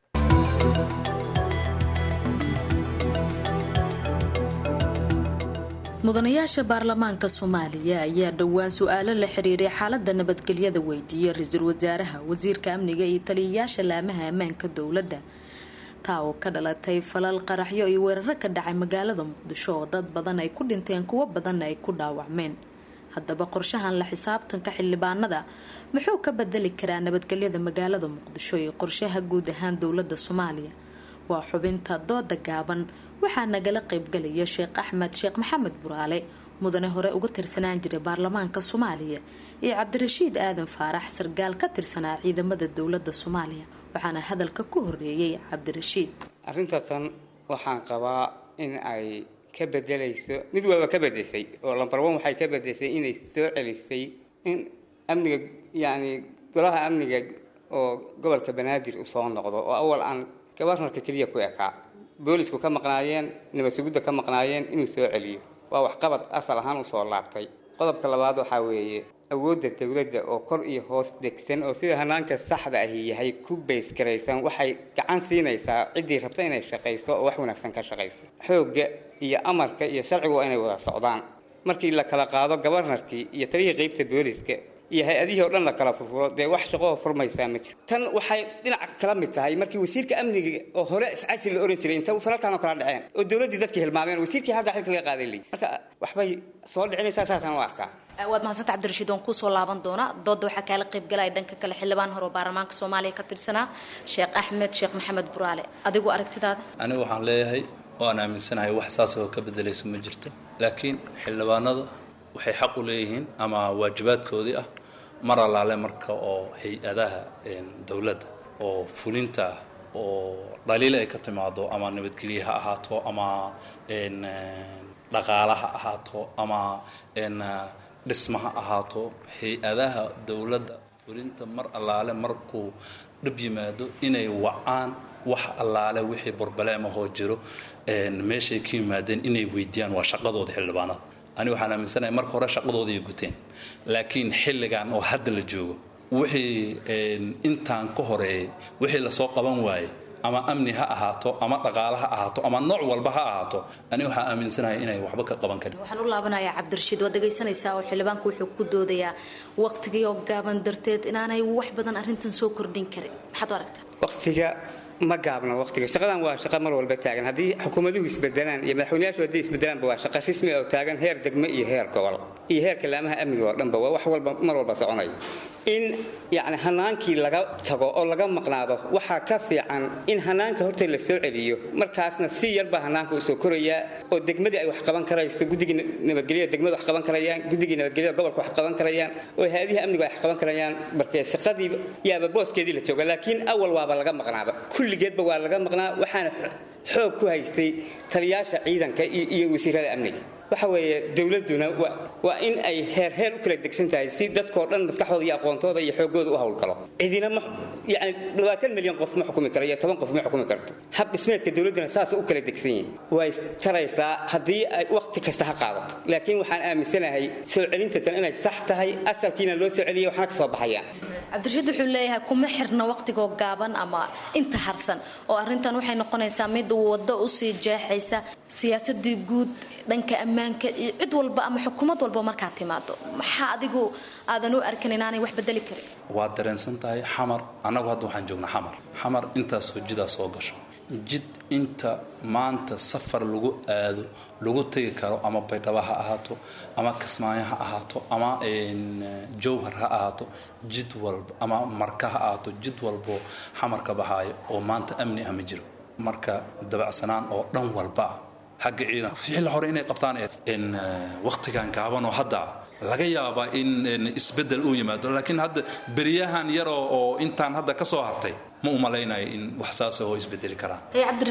mudanayaasha baarlamaanka soomaaliya ayaa dhowaan su-aalo la xiriiray xaalada nabadgelyada weydiiyey ra-iisul wasaaraha wasiirka amniga iyo taliyayaasha laamaha ammaanka dowladda taa oo ka dhalatay falal qaraxyo iyo weeraro ka dhacay magaalada muqdisho oo dad badan ay ku dhinteen kuwo badanna ay ku dhaawacmeen haddaba qorshahan la xisaabtanka xildhibaanada muxuu ka bedeli karaa nabadgelyada magaalada muqdisho iyo qorshaha guud ahaan dowladda soomaaliya waa xubinta dooda gaaban waxaa nagala qaybgalaya sheekh axmed sheekh maxamed buraale mudane hore uga tirsanaan jiray baarlamaanka soomaaliya iyo cabdirashiid aadan faarax sargaal ka tirsanaa ciidamada dowladda soomaaliya waxaana hadalka ku horeeyey cabdirashiid arrintaatan waxaan qabaa in ay ka bedelayso mid waaba ka bedeshay oo lambar one waxay ka bedeshay inay soo celisay in amniga yacni golaha amniga oo gobolka banaadir usoo noqdo oo awal aan gabarnarka keliya ku ekaa boolisku ka maqnaayeen nabad sugidda ka maqnaayeen inuu soo celiyo waa waxqabad asal ahaan usoo laabtay qodobka labaad waxaa weeye awoodda dowladda oo kor iyo hoos degsan oo sida hanaanka saxda ahi yahay ku baysgaraysan waxay gacan siinaysaa ciddii rabta inay shaqayso oo wax wanaagsan ka shaqayso xoogga iyo amarka iyo sharcigu waa inay wada socdaan markii la kala qaado gabarnarkii iyo taliyii qeybta booliska iyo hay-adihii oo dhan la kala furfuro dee wax shaqoo furmaysaa ma jirto tan waxay dhinac kala mid tahay markii wasiirka amniga oo hore iscasi la oran jiray inta falalkan oo kala dhaceen oo dowladdii dadkii hilmaameen wasiirkii hadda xilka laga qaaday leeyi marka waxbay soo dhicinaysaa saasaan u arkaa waad mahadsanta cabdirashiid waan kusoo laaban doonaa dooda waxaa kaala qaybgalaya dhanka kale xildhibaan hore oo baarlamaanka soomaaliya ka tirsanaa sheekh axmed sheekh maxamed buraale adigu aragtidaada anigu waxaan leeyahay waan aaminsanahay wax saas oo ka bedelayso ma jirto laakiin xildhibaanada waxay xaq u leeyihiin ama waajibaadkoodii ah mar allaale marka oo hay-adaha dowladda oo fulinta ah oo dhaliil ay ka timaado ama nabadgelye ha ahaato ama dhaqaala ha ahaato ama dhisma ha ahaato hay-adaha dowladda fulinta mar allaale markuu dhib yimaado inay wacaan wax allaale wixii borbaleemahoo jiro meeshay ka yimaadeen inay weydiiyaan waa shaqadooda xildhibaanada ani waxaan aaminsanahay marka hore shaqadooda ay guteen laakiin xilligan oo hadda la joogo wixii intaan ka horeeyay wixii lasoo qaban waayey ama amni ha ahaato ama dhaqaale ha ahaato ama nooc walba ha ahaato ani waxaan aaminsanahay inay waxba ka qaban karin waxaan u laabanayaa cabdirashiid waad dhegaysanaysaa oo xildhibaanku wuxuu ku doodayaa waqtigii oo gaaban darteed inaanay wax badan arrintan soo kordhin karin maxaad u aragtaa waqtiga ma gaabna waqtiga shaqadan waa shaqa mar walba taagan haddii xukuumaduhu isbedelaan iyo madaxweynayaashu haddii isbedelaanba waa shaqa rasmi oo taagan heer degmo iyo heer gobol iyo heerka laamaha amniga oo dhanba waa wax walba mar walba soconaya in yacni hanaankii laga tago oo laga maqnaado waxaa ka fiican in hanaanka horta la soo celiyo markaasna si yarbaa hanaanka u soo korayaa oo degmadii ay wax qaban karayso guddigii nabadgelyada degmada wax qaban karayaan guddigii nabadgelyada gobolka wax qaban karayaan oo hay-adihii amniga wax qaban karayaan markee shaqadii yaaba booskeedii la jooga laakiin awal waaba laga maqnaaba kulligeedba waa laga maqnaa waxaana xoog ku haystay taliyaasha ciidanka iyo wasiirada amniga waxa weeye dowladduna waa in ay heer heer u kala degsan tahay si dadkoo dhan maskaxdooda iyo aqoontooda iyo xoogooda u howlgalo cidina ma yani labaatan milyan qof ma xukumi karo iyo toban qof ma xukumi karto hab dhismeedka dowladduna saas u kala degsan yihin way taraysaa haddii ay wakhti kasta ha qaadato laakiin waxaan aaminsanahay soo celinta tan inay sax tahay asalkiina loo soo celiyay waxna ka soo baxayaan cabdirashiid wuxuu leeyahay kuma xirna waqtigoo gaaban ama inta harsan oo arrintan waxay noqonaysaa mid waddo usii jeexaysa siyaasadii guud dhanka ammaanka iyo cid walba ama xukuumad walba markaad timaado maxaa adigu aadan u arkan inaanay wax bedeli karin waad dareensan tahay xamar annagu hadda waxaan joognaa xamar xamar intaasoo jidaa soo gasho jid inta maanta safar lagu aado lagu tegi karo ama baydhabo ha ahaato ama kismaayo ha ahaato ama jowhar ha ahaato jid walba ama marka ha ahaato jid walboo xamar ka baxaayo oo maanta amni ah ma jiro marka dabacsanaan oo dhan walba ah xagga ciidan xilli hore inay qabtaan wakhtigan gaaban oo hadda laga yaabaa in isbeddel uu yimaado laakiin hadda beryahan yaroo oo intaan hadda ka soo hartay ma u malaynayo in wax saas oo isbedeli karaan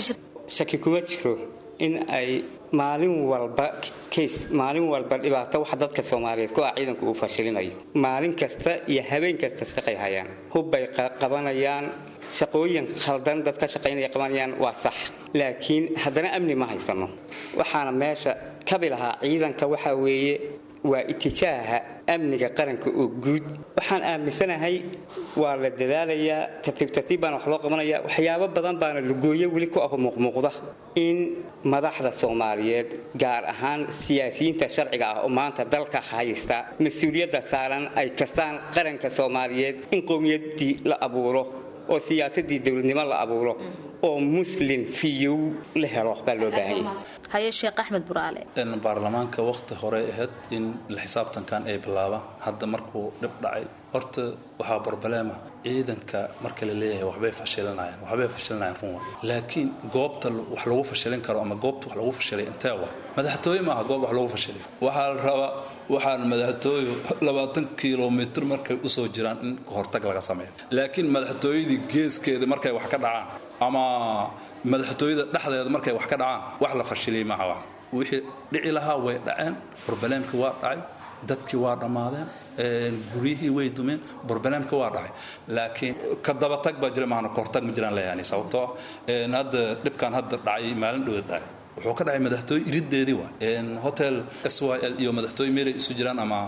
shaki kuma jiro in ay maalin walba kays maalin walba dhibaato wax dadka soomaaliyeed ku ah ciidanku uu fashilinayo maalin kasta iyo habeen kasta shaqay hayaan hubbay qabanayaan shaqooyin khaldan dad ka shaqaynaya qabanayaan waa sax laakiin haddana amni ma haysano waxaana meesha kabi lahaa ciidanka waxaa weeye waa itijaaha amniga qaranka oo guud waxaan aaminsanahay waa la dadaalayaa tartiib tartiib baana wax loo qabanaya waxyaabo badan baana lugooyo weli ku ah muuqmuuqda in madaxda soomaaliyeed gaar ahaan siyaasiyiinta sharciga ah oo maanta dalka haysta mas-uuliyadda saaran ay kasaan qaranka soomaaliyeed in qowmiyaddii la abuuro oo siyaasadii dowladnimo la abuuro oo muslin fiyow la helo baa loo baahan yahay haye sheekh axmed buraale baarlamaanka wakhti hore ahayd in la xisaabtankan ay bilaabaan hadda markuu dhib dhacay horta waxaa barbaleema ciidanka marka la leeyahay waxbay fashilinayaan waxbay fashilinayaan runwa laakiin goobta wax lagu fashilin karo ama goobta wax lagu fashilay intee wa madaxtooye maaha goob wax lagu fashilay waxaa la rabaa waxaan madaxtooyu labaatan kilomitr markay usoo jiraan in hortag laga sameeyo laakiin madaxtooyadii geeskeeda markay wax ka dhacaan ama madaxtooyada dhexdeeda markay wax ka dhacaan wax la fashiliyay maaha wax wixii dhici lahaa way dhaceen barbaleemkii waa dhacay dadkii waa dhammaadeen guryihii way dumeen barbaleemka waa dhacay laakiin ka dabatag baa jira maana kahortag ma jiraan leeyahay sababtoo ah hadda dhibkan hadda dhacay maalin dhoweed dhacay wuxuu ka dhacay madaxtooye irideedii waa hotel s y l iyo madaxtooye meelay isu jiraan ama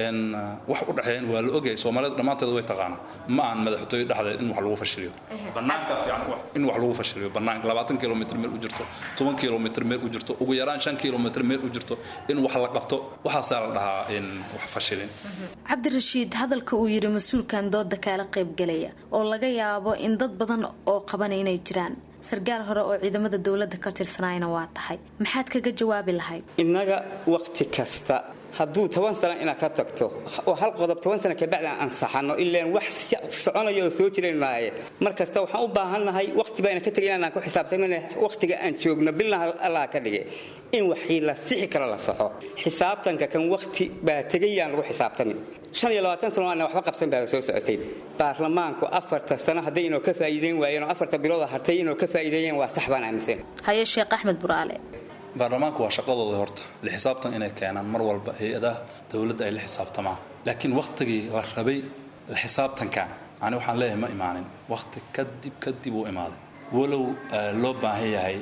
wax u dhexeeyeen waa la ogyahay soomaalida dhammaanteed way taqaanaa ma aan madaxtooye dhexdeed in wax lagu fashiliyo banaanka fiican in wax lagu fashiliyo banaanka labaatan kilomitr meel u jirto toban kilomitr meel u jirto ugu yaraan shan kilomitr meel u jirto in wax la qabto waxaasaa la dhahaa in wax fashilin cabdirashiid hadalka uu yidhi mas-uulkan dooda kaala qaybgalaya oo laga yaabo in dad badan oo qabana inay jiraan sarkaal hore oo ciidamada dowladda ka tirsanayna waa tahay maxaad kaga jawaabi lahayd innaga wakhti kasta hadduu toban sano inaad ka tagto oo hal qodob toban sano kabacdi aan ansaxano ilaan wax soconaya oo soo jiranaaye mar kasta waxaan u baahannahay wakhti bayna ka tegay inaan ku xisaabtamana wakhtiga aan joogno bilna allah ka dhigay in waxii la sixi karo la saxo xisaabtanka kan wakhti baa tegayaan lagu xisaabtamin shan iyo labaatan sano aan waxba qabsan baa soo socotay baarlamaanku afarta sano hadday inuu ka faa'iideyn waayeen oo afarta bilood hartay inuu ka faa'iideeyeen waa sax baan aaminsan haye sheekh axmed buraale baarlamaanku waa shaqadooda horta la xisaabtan inay keenaan mar walba hay-adaha dowladda ay la xisaabtamaan laakiin wakhtigii la rabay la xisaabtankan ani waxaan leeyahay ma imaanin wakhti kadib kadib uu imaaday walow loo baahan yahay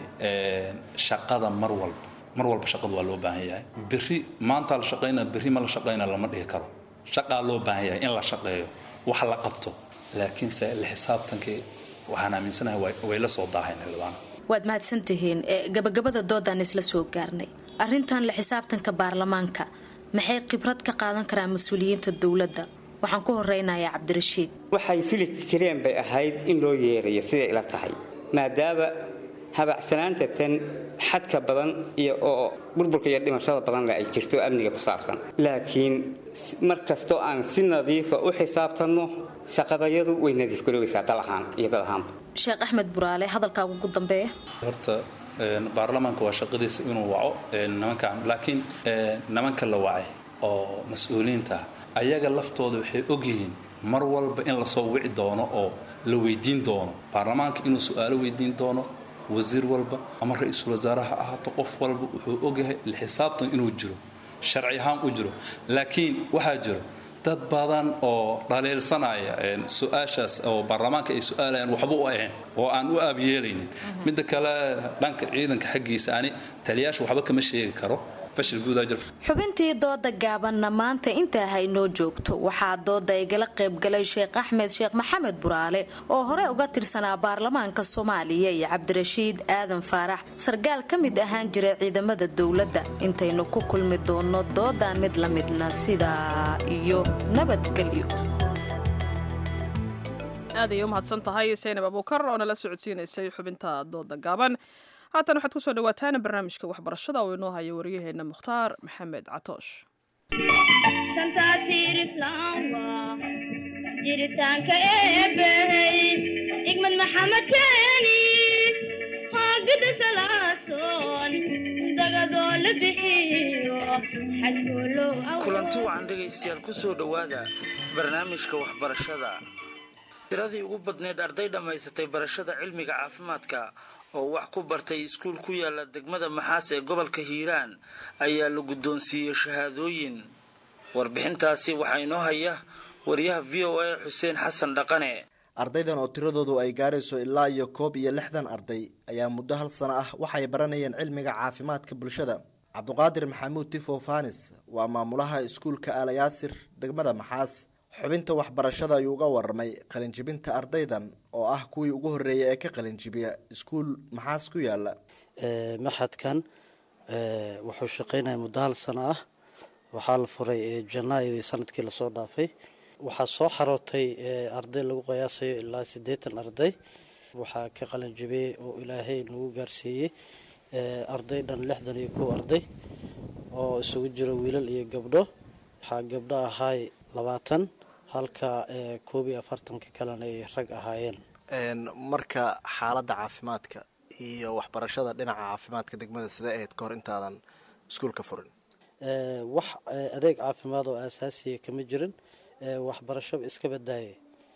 shaqada mar walba mar walba shaqadu waa loo baahan yahay berri maantaa la shaqaynaa berri ma la shaqaynaa lama dhihi karo shaqaa loo baahan yahay in la shaqeeyo wax la qabto laakiinse la xisaabtankii waxaan aaminsanahay way la soo daahayn xildhibaana waad mahadsantihiin gabagabada doodaan isla soo gaarnay arrintan la xisaabtanka baarlamaanka maxay khibrad ka qaadan karaan mas-uuliyiinta dowladda waxaan ku horeynayaa cabdirashiid waxay fili kareen bay ahayd in loo yeerayo siday ila tahay maadaama habacsanaanta tan xadka badan iyo oo burburka iyo dhimashada badanle ay jirto amniga ku saabsan laakiin mar kastoo aan si nadiifa u xisaabtanno shaqadayadu way nadiif garoobaysaa dal ahaan iyo dad ahaanba sheekh axmed buraale hadalkaaga ugu dambeeya horta baarlamaanka waa shaqadiisa inuu waco nimankan laakiin nimanka la wacay oo mas-uuliyiinta ayaga laftooda waxay ogyihiin mar walba in lasoo wici doono oo la weydiin doono baarlamaanka inuu su-aalo weydiin doono wasiir walba ama ra-iisul wasaare ha ahaato qof walba wuxuu ogyahay xisaabtan inuu jiro sharci ahaan u jiro laakiin waxaa jiro dad badan oo dhaliilsanaya su-aashaas oo baarlamaanka ay su-aalayaan waxba u ahayn oo aan u aabyeelaynin midda kale dhanka ciidanka xaggiisa ani taliyaasha waxba kama sheegi karo fashil guudaa jira xubintii dooda gaabanna maanta intaa haynoo joogto waxaa dooda igala qaybgalay sheekh axmed sheekh maxamed buraale oo hore uga tirsanaa baarlamaanka soomaaliya iyo cabdirashiid aadan faarax sargaal ka mid ahaan jiray ciidamada dowladda intaynu ku kulmi doonno doodan mid la midna sidaa iyo nabadgelyo aad ayay u mahadsan tahay saynab abuukar oo nala socodsiinaysay xubinta dooda gaaban haatan waxaad kusoo dhawaataan barnaamijka waxbarashada oo inoo haya waryaheena mukhtaar maxamed catoosh jiritaanka eebbahey igmad maxamed keeni hoogada salaasoon dagadoo la bixiyo kulanti wacan dhegaystayaal ku soo dhowaada barnaamijka waxbarashada tiradii ugu badneyd arday dhammaysatay barashada cilmiga caafimaadka oo wax ku bartay iskuul ku yaala degmada maxaas ee gobolka hiiraan ayaa la guddoonsiiyey shahaadooyin warbixintaasi waxaa inoo haya wariyaha v o a xuseen xasan dhaqane ardaydan oo tiradoodu ay gaarayso ilaa iyo koob iyo lixdan arday ayaa muddo hal sano ah waxay baranayeen cilmiga caafimaadka bulshada cabduqaadir maxamuud tifo fanis waa maamulaha iskuulka aalayaasir degmada maxaas xubinta waxbarashada ayuu uga waramay qalinjibinta ardaydan oo ah kuwii ugu horreeyay ee ka qalinjibiya iskuul maxaas ku yaala maxadkan wuxuu shaqeynaya muddo hal sano ah waxaa la furay janaayadii sanadkii lasoo dhaafay waxaa soo xarootay arday lagu qiyaasayo ilaa siddeetan arday waxaa ka qalinjibiyey oo ilaahay nagu gaarsiiyey arday dhan lixdan iyo kow arday oo isugu jiro wiilal iyo gabdho waxaa gabdho ahaay labaatan halka koob iyo afartanka kalena ay rag ahaayeen marka xaaladda caafimaadka iyo waxbarashada dhinaca caafimaadka degmada sidee ahayd kahor intaadan iskuulka furin wax adeeg caafimaad oo aasaasiya kama jirin waxbarashaba iska badaaye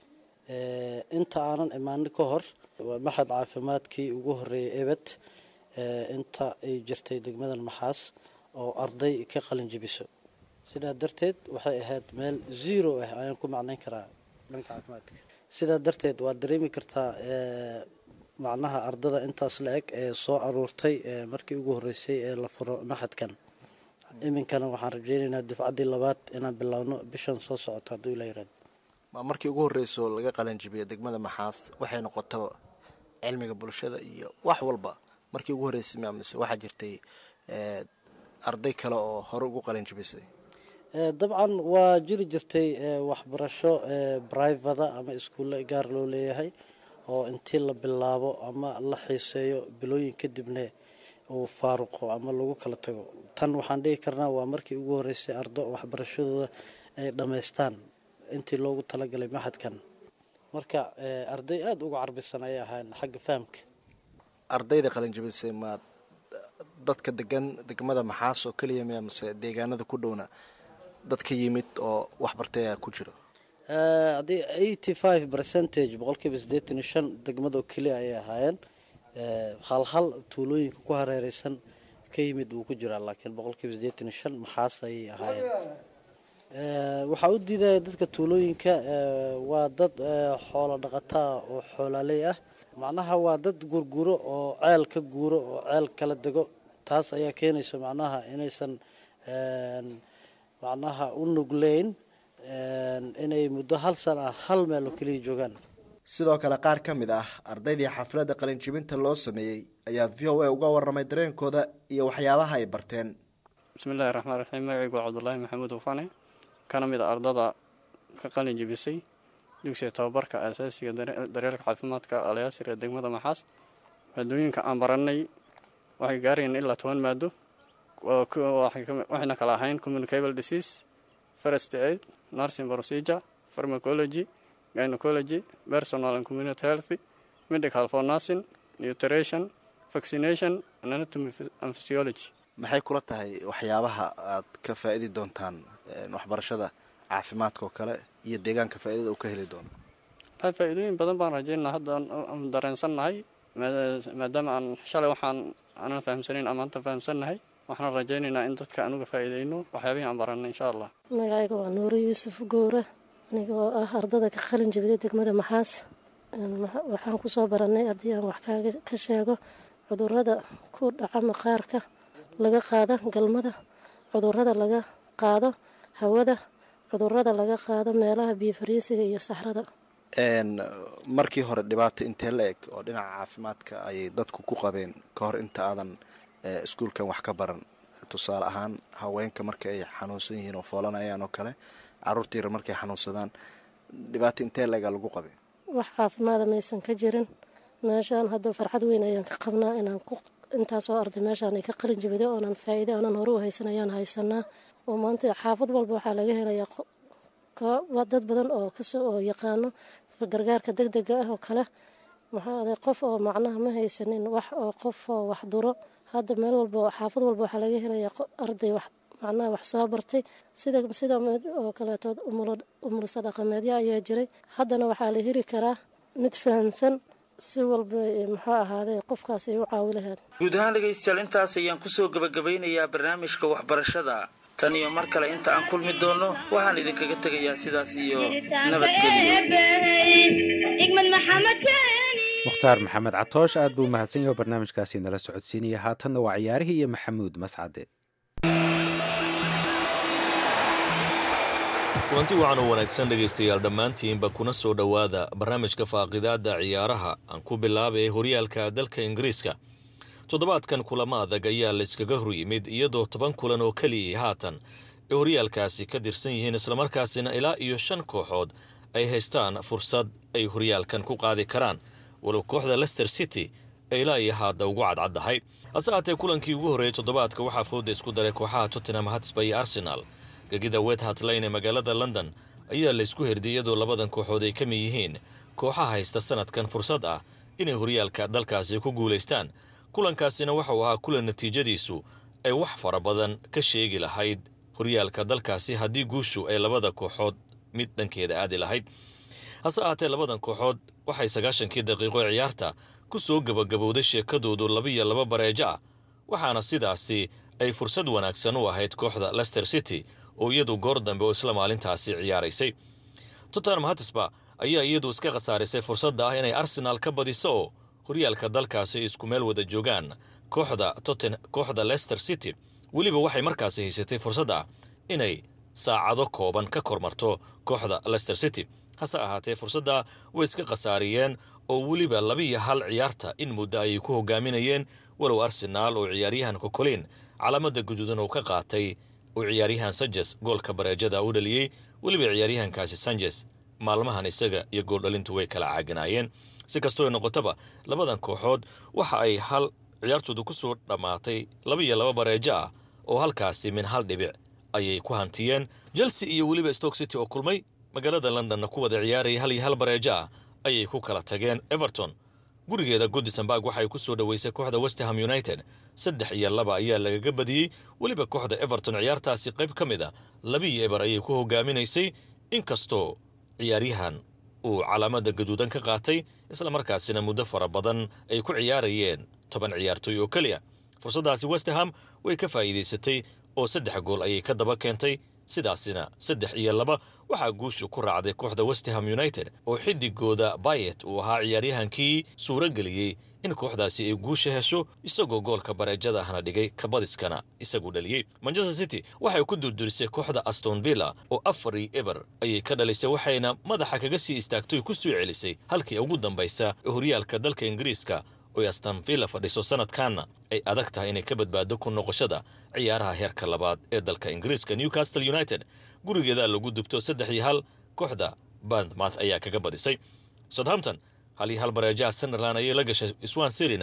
inta aanan imaanin ka hor waa maxad caafimaadkii ugu horeeyay ebed inta ay jirtay degmadan maxaas oo arday ka qalin jibiso sidaa darteed waxay ahayd meel zero ah ayaan ku macnayn karaa dhanka caafimaadka sidaa darteed waad dareemi kartaa macnaha ardada intaas la eg ee soo aruurtay markii ugu horeysay ee la furo maxadkan iminkana waxaan rajeynaynaa dufcaddii labaad inaan bilaabno bishan soo socoto hadduu ila yiraahdo ma markii ugu horreyso laga qalanjibiyo degmada maxaas waxay noqotaba cilmiga bulshada iyo wax walba markii ugu horreysay ma mise waxaa jirtay arday kale oo hore ugu qalanjibisay dabcan waa jiri jirtay waxbarasho brivada ama iskuulle gaar loo leeyahay oo intii la bilaabo ama la xiiseeyo bilooyin kadibna uu faaruqo ama lagu kala tago tan waxaan dhihi karnaa waa markii ugu horreysay ardo waxbarashadooda ay dhammaystaan intii loogu talagalay maxadkan marka arday aada uga carbisan ayay ahaan xagga fahamka ardayda qalinjibisay ma dadka degan degmada maxaas oo keliya miya mise deegaanada ku dhowna dadka yimid oo waxbartay ayaa ku jiro haddii eighty five percentage boqolkiiba siddeetan iyo shan degmadoo keliya ayay ahaayeen hal hal tuulooyinka ku hareereysan ka yimid wuu ku jiraa laakiin boqolkiiba siddeetan iyo shan maxaas ayay ahaayeen waxaa u diidaya dadka tuulooyinka waa dad xoolo dhaqataa oo xoolaaley ah macnaha waa dad gurguro oo ceel ka guuro oo ceel kala dego taas ayaa keenaysa macnaha inaysan macnaha u nugleyn inay muddo hal sana ah hal meel oo keliya joogaan sidoo kale qaar ka mid ah ardaydii xafladda qalinjibinta loo sameeyey ayaa v o a uga waramay dareenkooda iyo waxyaabaha ay barteen bismillahi raxmaan raxiim magacaygu waa cabdulaahi maxamuud ufane kana mid a ardada ka qalin jibisay dugsiga tababarka asaasiga daryeelka caafimaadka alayaasir ee degmada maxaas maadooyinka aan barannay waxay gaarayeen ilaa toban maado oo ku- waxay ka- waxayna kala ahayn communicable disease first aid nursing procedure pharmacology gynecology personal and community health medical for nursing nutrition vaccination and anatomy and physiology maxay kula tahay waxyaabaha aad ka faa'idi doontaan een, waxbarashada caafimaadka oo kale iyo deegaanka faa'iidada uu ka heli doono waxay faa'iidooyin badan baan rajaynaa hadda aan- aan dareensannahay maa- maadaama aan shalay waxaan aanan fahamsanayn ama maanta fahamsannahay waxaan rajaynaynaa in dadka anuga faa'iidayno waxyaabihii aan barannay insha allah magacayga waa nuure yuusuf gowre aniga oo ah ardada ka qalin jebida degmada maxaas Een, waxa- waxaan kusoo barannay haddii aan wax kaaga ka sheego cudurrada ku dhaca maqaarka laga qaado galmada cudurrada laga qaado hawada cudurrada laga qaado meelaha biyo fariisiga iyo saxrada Een, markii hore dhibaato intee la eg oo dhinaca caafimaadka ayay dadku ku qabeen ka hor inta aadan eh, iskuulkan wax ka baran tusaale ahaan haweenka marka ay xanuunsan yihiin oo foolanayaan oo kale caruurta yar markay xanuunsadaan dhibaato intee la egaa lagu qabay wax caafimaada maysan ka jirin meeshaan hadda farxad weyn ayaan ka qabnaa inaan ku intaasoo arday meeshaan ay ka qalin jebiday oonan faa'iide aanan hore u haysan ayaan haysanaa oo maanta xaafad walba waxaa laga helayaa qo- ko- waa dad badan oo kasoo oo yaqaano gargaarka degdega ah oo kale maxaa aday qof oo macnaha ma haysanin wax oo qof oo wax duro hadda meel walba oo xaafad walba waxaa laga helayaa qo- arday wax macnaha wax soo bartay sida sida mid oo kaleetood umulo- umulsa dhaqameedyo ayaa jiray haddana waxaa la heli karaa mid fahamsan si walba eh, muxuu ahaaday qofkaas ay u caawi lahayd guud ahaan dhegaystayaal intaas ayaan kusoo gebagabeynayaa barnaamijka waxbarashada tan iyo mar kale inta aan kulmi doono waxaan idinkaga tegayaa sidaas iyo nabadgelyo igmad maxamed keeni mukhtaar maxamed catoosh aad buu mahadsan yahay oo barnaamijkaasi nala socodsiinaya haatanna waa ciyaarihii iyo maxamuud mascade kulanti wacan oo wanaagsan dhegaystayaal dhammaantiinba kuna soo dhowaada barnaamijka faaqidaada ciyaaraha aan ku bilaabay horyaalka dalka ingiriiska toddobaadkan kulamo adag ayaa layskaga hor yimid iyadoo toban kulan oo keliyay haatan ay horyaalkaasi ka dirsan yihiin islamarkaasina ilaa iyo shan kooxood ay haystaan fursad ay horyaalkan ku qaadi karaan walow kooxda lester city ay ilaa iyo haadda ugu cadcaddahay hase haatee kulankii ugu horreeyey toddobaadka waxaa fooda isku daray kooxaha tottenham hatsba iyo arsenal gegida wethart lane ee magaalada london ayaa laysku herdiyay iyadoo labadan kooxood ay ka mid yihiin kooxaha haysta sanadkan fursad ah inay horyaalka dalkaasi ku guulaystaan kulankaasina waxauu ahaa kulan natiijadiisu ay wax fara badan ka sheegi lahayd horyaalka dalkaasi haddii guushu ay labada kooxood mid dhankeeda aadi lahayd hase ahaatee labadan kooxood waxay sagaashankii daqiiqo ee ciyaarta ku soo gebagabowday sheekadoodu labiyo laba bareejo ah waxaana sidaasi ay fursad wanaagsan u ahayd kooxda lester city oo iyadu goor dambe oo isla maalintaasi ciyaaraysay tottenham hatisba ayaa iyadu iska khasaarisay fursadda ah inay arsenaal ka badiso oo horyaalka dalkaasi ay isku meel wada joogaan kooxda totten kooxda lester city weliba waxay markaasi haysatay fursad ah inay saacado kooban ka kormarto kooxda lester city hase ahaatee fursadda way iska khasaariyeen oo weliba labiiyo hal ciyaarta in muddo ayay ku hogaaminayeen walow arsenaal oo ciyaaryahan kokolin calaamada guduudan uu ka qaatay uu ciyaaryahan sanjes goolka bareejada u dhaliyey weliba ciyaaryahankaasi sanjes maalmahan isaga iyo gooldhalintu way kala caaganaayeen si kastoo ay noqotaba labadan kooxood waxa ay hal ciyaartoodu ku soo dhammaatay laba iyo laba bareejo ah oo halkaasi min hal dhibic ayay ku hantiyeen chelsea iyo weliba stoke city oo kulmay magaalada londonna ku wada ciyaarayay hal iyo hal bareejo ah ayay ku kala tageen everton gurigeeda goodisonburg waxay ku soo dhoweysay kooxda westerham united saddex iyo laba ayaa lagaga badiyey weliba kooxda everton ciyaartaasi qayb ka mid a labiiyo eber ayay ku hogaaminaysay inkastoo ciyaaryahan uu calaamada gaduudan ka qaatay islamarkaasina muddo fara badan ay ku ciyaarayeen toban ciyaartooy oo keliya fursaddaasi westerham way ka faa'iidaysatay oo saddex gool ayay ka daba keentay sidaasina saddex iyo laba waxaa guushu ku raacday kooxda westerham united oo xidigooda bayet uu ahaa ciyaaryahankii suuro geliyey in kooxdaasi ay guusha hesho isagoo goolka bareejada ahna dhigay kabadiskana isagu dhaliyey manchester city waxay ku durdurisay kooxda aston villa oo afar iyo eber ayay ka dhalisay waxayna madaxa kaga sii istaagtoy ku soo celisay halkii ugu dambaysa ee horyaalka dalka ingiriiska oy aston villa fadhiso sanadkanna ay adag tahay inay ka badbaado ku noqoshada ciyaaraha heerka labaad ee dalka ingiriiska newcastle united gurigeeda lagu dubto saddex iyo hal kooxda bandmath ayaa kaga badisay southampton hal iyo hal bareejaha sunderland ayay la gashay swan sirina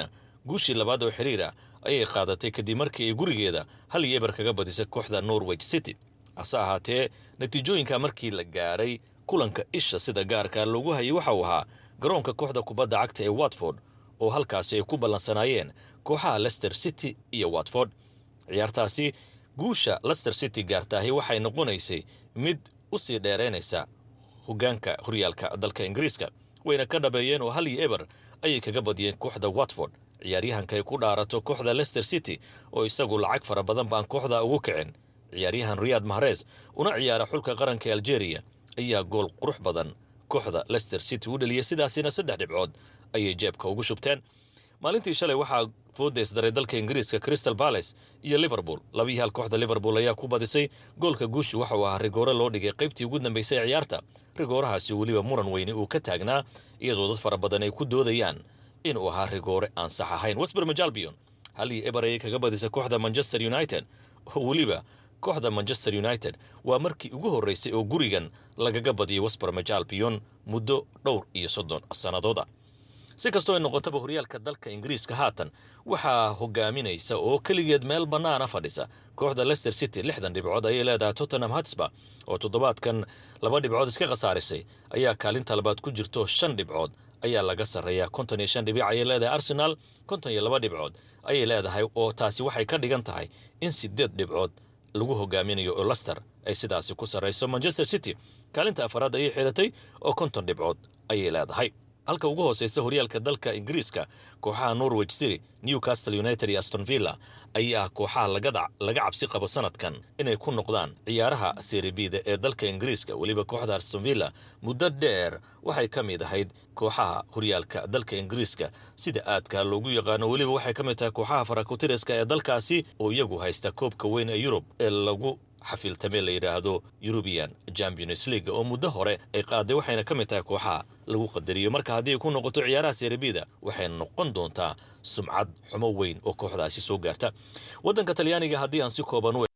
guushii labaad oo xiriira ayay qaadatay kadib markii ay gurigeeda hal iyo eber kaga badisay kooxda norwich city hase ahaatee natiijooyinka markii la gaadhay kulanka isha sida gaarka loogu hayay waxa uu ahaa garoonka kooxda kubadda cagta ee watford oo halkaasi ay ku ballansanaayeen kooxaha lester city iyo watford ciyaartaasi guusha lester city gaartaahi waxay noqonaysay mid u sii dheeraynaysa hoggaanka horyaalka dalka ingiriiska wayna ka dhabeeyeen oo hal iyo eber ayay kaga badiyeen kooxda watford ciyaaryahanka ay ku dhaarato kooxda lester city oo isagu lacag fara badan baan kooxda ugu kicin ciyaaryahan riyaad mahres una ciyaara xulka qaranka ee algeria ayaa gool qurux badan kooxda lester city u dhaliyay sidaasina saddex dhibcood ayay jeebka ugu shubteen maalintii shalay waxaa foodeys daray dalka ingiriiska crystal balace iyo liverpool labii hal kooxda liverpool ayaa ku badisay goolka guushu waxa uu ahaa rigoore loo dhigay qaybtii ugu dambaysay ee ciyaarta rigoorahaasi weliba muran weyne uu ka taagnaa iyadoo dad fara badan ay ku doodayaan inuu ahaa rigoore aan sax ahayn wesber majalbion hal iyo eber ayay kaga badisay kooxda manchester united oo weliba kooxda manchester united waa markii ugu horreysay oo gurigan lagaga badiyay wesber majalbion muddo dhowr iyo soddon sannadooda si kastoo ay noqotaba horyaalka dalka ingiriiska haatan waxaa hogaaminaysa oo keligeed meel bannaana fadhisa kooxda lester city lixdan dhibcood ayay leedahay tottenham hotspur oo toddobaadkan laba dhibcood iska khasaarisay ayaa kaalinta labaad ku jirto shan dhibcood ayaa laga sarreeyaa konton iyo shan dhibic ayay leedahay arsenal konton iyo laba dhibcood ayay leedahay oo taasi waxay ka dhigan tahay in sideed dhibcood lagu hogaaminayo oo lester ay sidaasi ku sarrayso manchester city kaalinta afaraad ayay xiratay oo konton dhibcood ayay leedahay halka ugu hooseysa horyaalka dalka ingiriiska kooxaha norwich city newcastle united iyo aston villa ayaa kooxaha laga cabsi qabo sanadkan inay ku noqdaan ciyaaraha seribida ee dalka ingiriiska weliba kooxda aston villa muddo dheer waxay ka mid ahayd kooxaha horyaalka dalka ingiriiska sida aadka loogu yaqaano weliba waxay ka mid tahay kooxaha farakutiriska ee dalkaasi oo iyagu haysta koobka weyn ee yurub ee lagu xafiiltame la yidhaahdo eurubian champions league oo muddo hore ay qaaday waxayna ka mid tahay kooxaha lagu qadariyo marka haddii ay ku noqoto ciyaaraha serebida waxay noqon doontaa sumcad xumo weyn oo kooxdaasi soo gaarta waddanka talyaaniga haddii aan si kooban u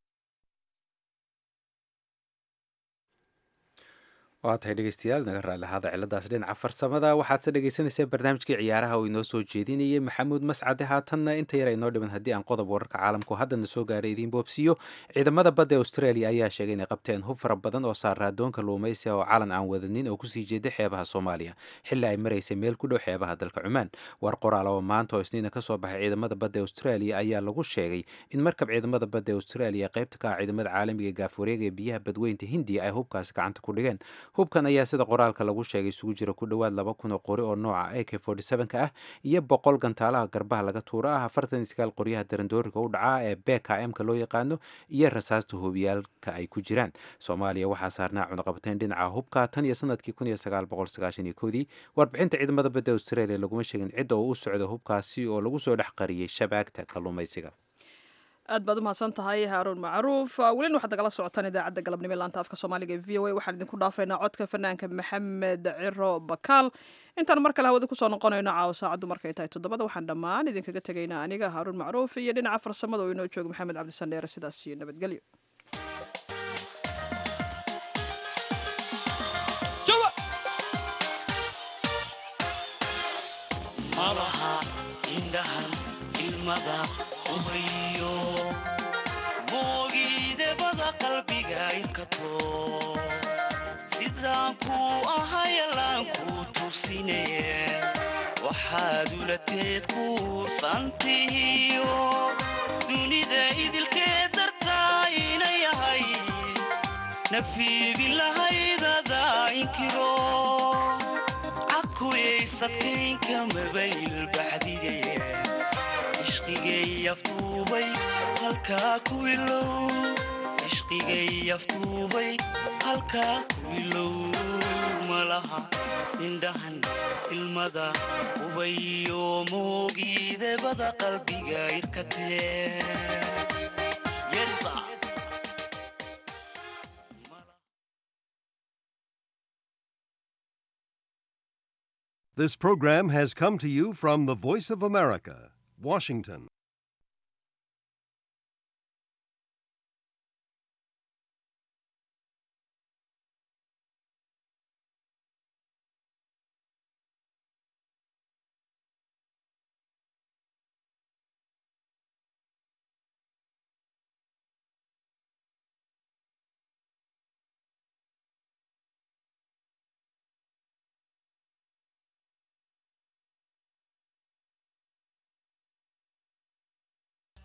waa tahay dhegeystayaal naga raalli ahaada ciladaas dhinaca farsamada waxaadse dhegeysanaysaa barnaamijkii ciyaaraha oo inoo soo jeedinayay maxamuud mascade haatanna inta yar aynoo dhiman haddii aan qodob wararka caalamku haddana soo gaaray idiin boobsiiyo ciidamada badda australia ayaa sheegay inay qabteen hub fara badan oo saaraa doonka luumaysiga oo calan aan wadanin oo kusii jeeday xeebaha soomaaliya xilli ay maraysay meel ku dhow xeebaha dalka cumaan war qoraal oo maanta oo isniina kasoo baxay ciidamada badda australia ayaa lagu sheegay in markab ciidamada badda australia qaybta ka ah ciidamada caalamiga gaafwareega ee biyaha badweynta hindiya ay hubkaasi gacanta ku dhigeen hubkan ayaa sida qoraalka lagu sheegay isugu jira ku dhowaad laba kun oo qori oo nooca a k ka ah iyo boqol gantaalaha garbaha laga tuuro ah afartan iyo sagaal qoryaha darandooriga u dhaca ee bkm-ka loo yaqaano iyo rasaasta hubiyaalka ay ku jiraan soomaaliya waxaa saarnaa cunaqabateyn dhinaca hubka tan iyo sanadkii kun iyo sagaal boqol sagaashan iyo koodii warbixinta ciidamada badda australia laguma sheegin cidda oo u socda hubkaasi oo lagu soo dhex qariyey shabaagta kalluumaysiga aad baad umahadsan tahay haaruun macruuf welina waxaad nagala socotaan idaacadda galabnimo ee laanta afka soomaaliga e v o a waxaan idinku dhaafaynaa codka fanaanka maxamed ciro bakaal intaan mar kale hawada kusoo noqonayno caawa saacaddu markay tahay toddobada waxaan dhammaan idinkaga tegaynaa aniga haaruun macruuf iyo dhinaca farsamada oo inoo jooga maxamed cabdisandheere sidaas iyo nabadgelyo malaha indhahan ilmada ubayo moogiidebada qalbiga inkato sidaan kuu ahayalaan kuu tursine waxaad ulateed kuursantihiyo dunida idilkeed dartaa ina yahay nafiibin lahaydada inkiro cakuyaysadkaynka mabayl baxdige ishqigay aftuubay halkaa ku ilow ishqigay aftuubay halkaa ku ilow malaha indhahan ilmada ubayo moogiidebada qalbiga irkatee This program has come to you from the Voice of America, Washington.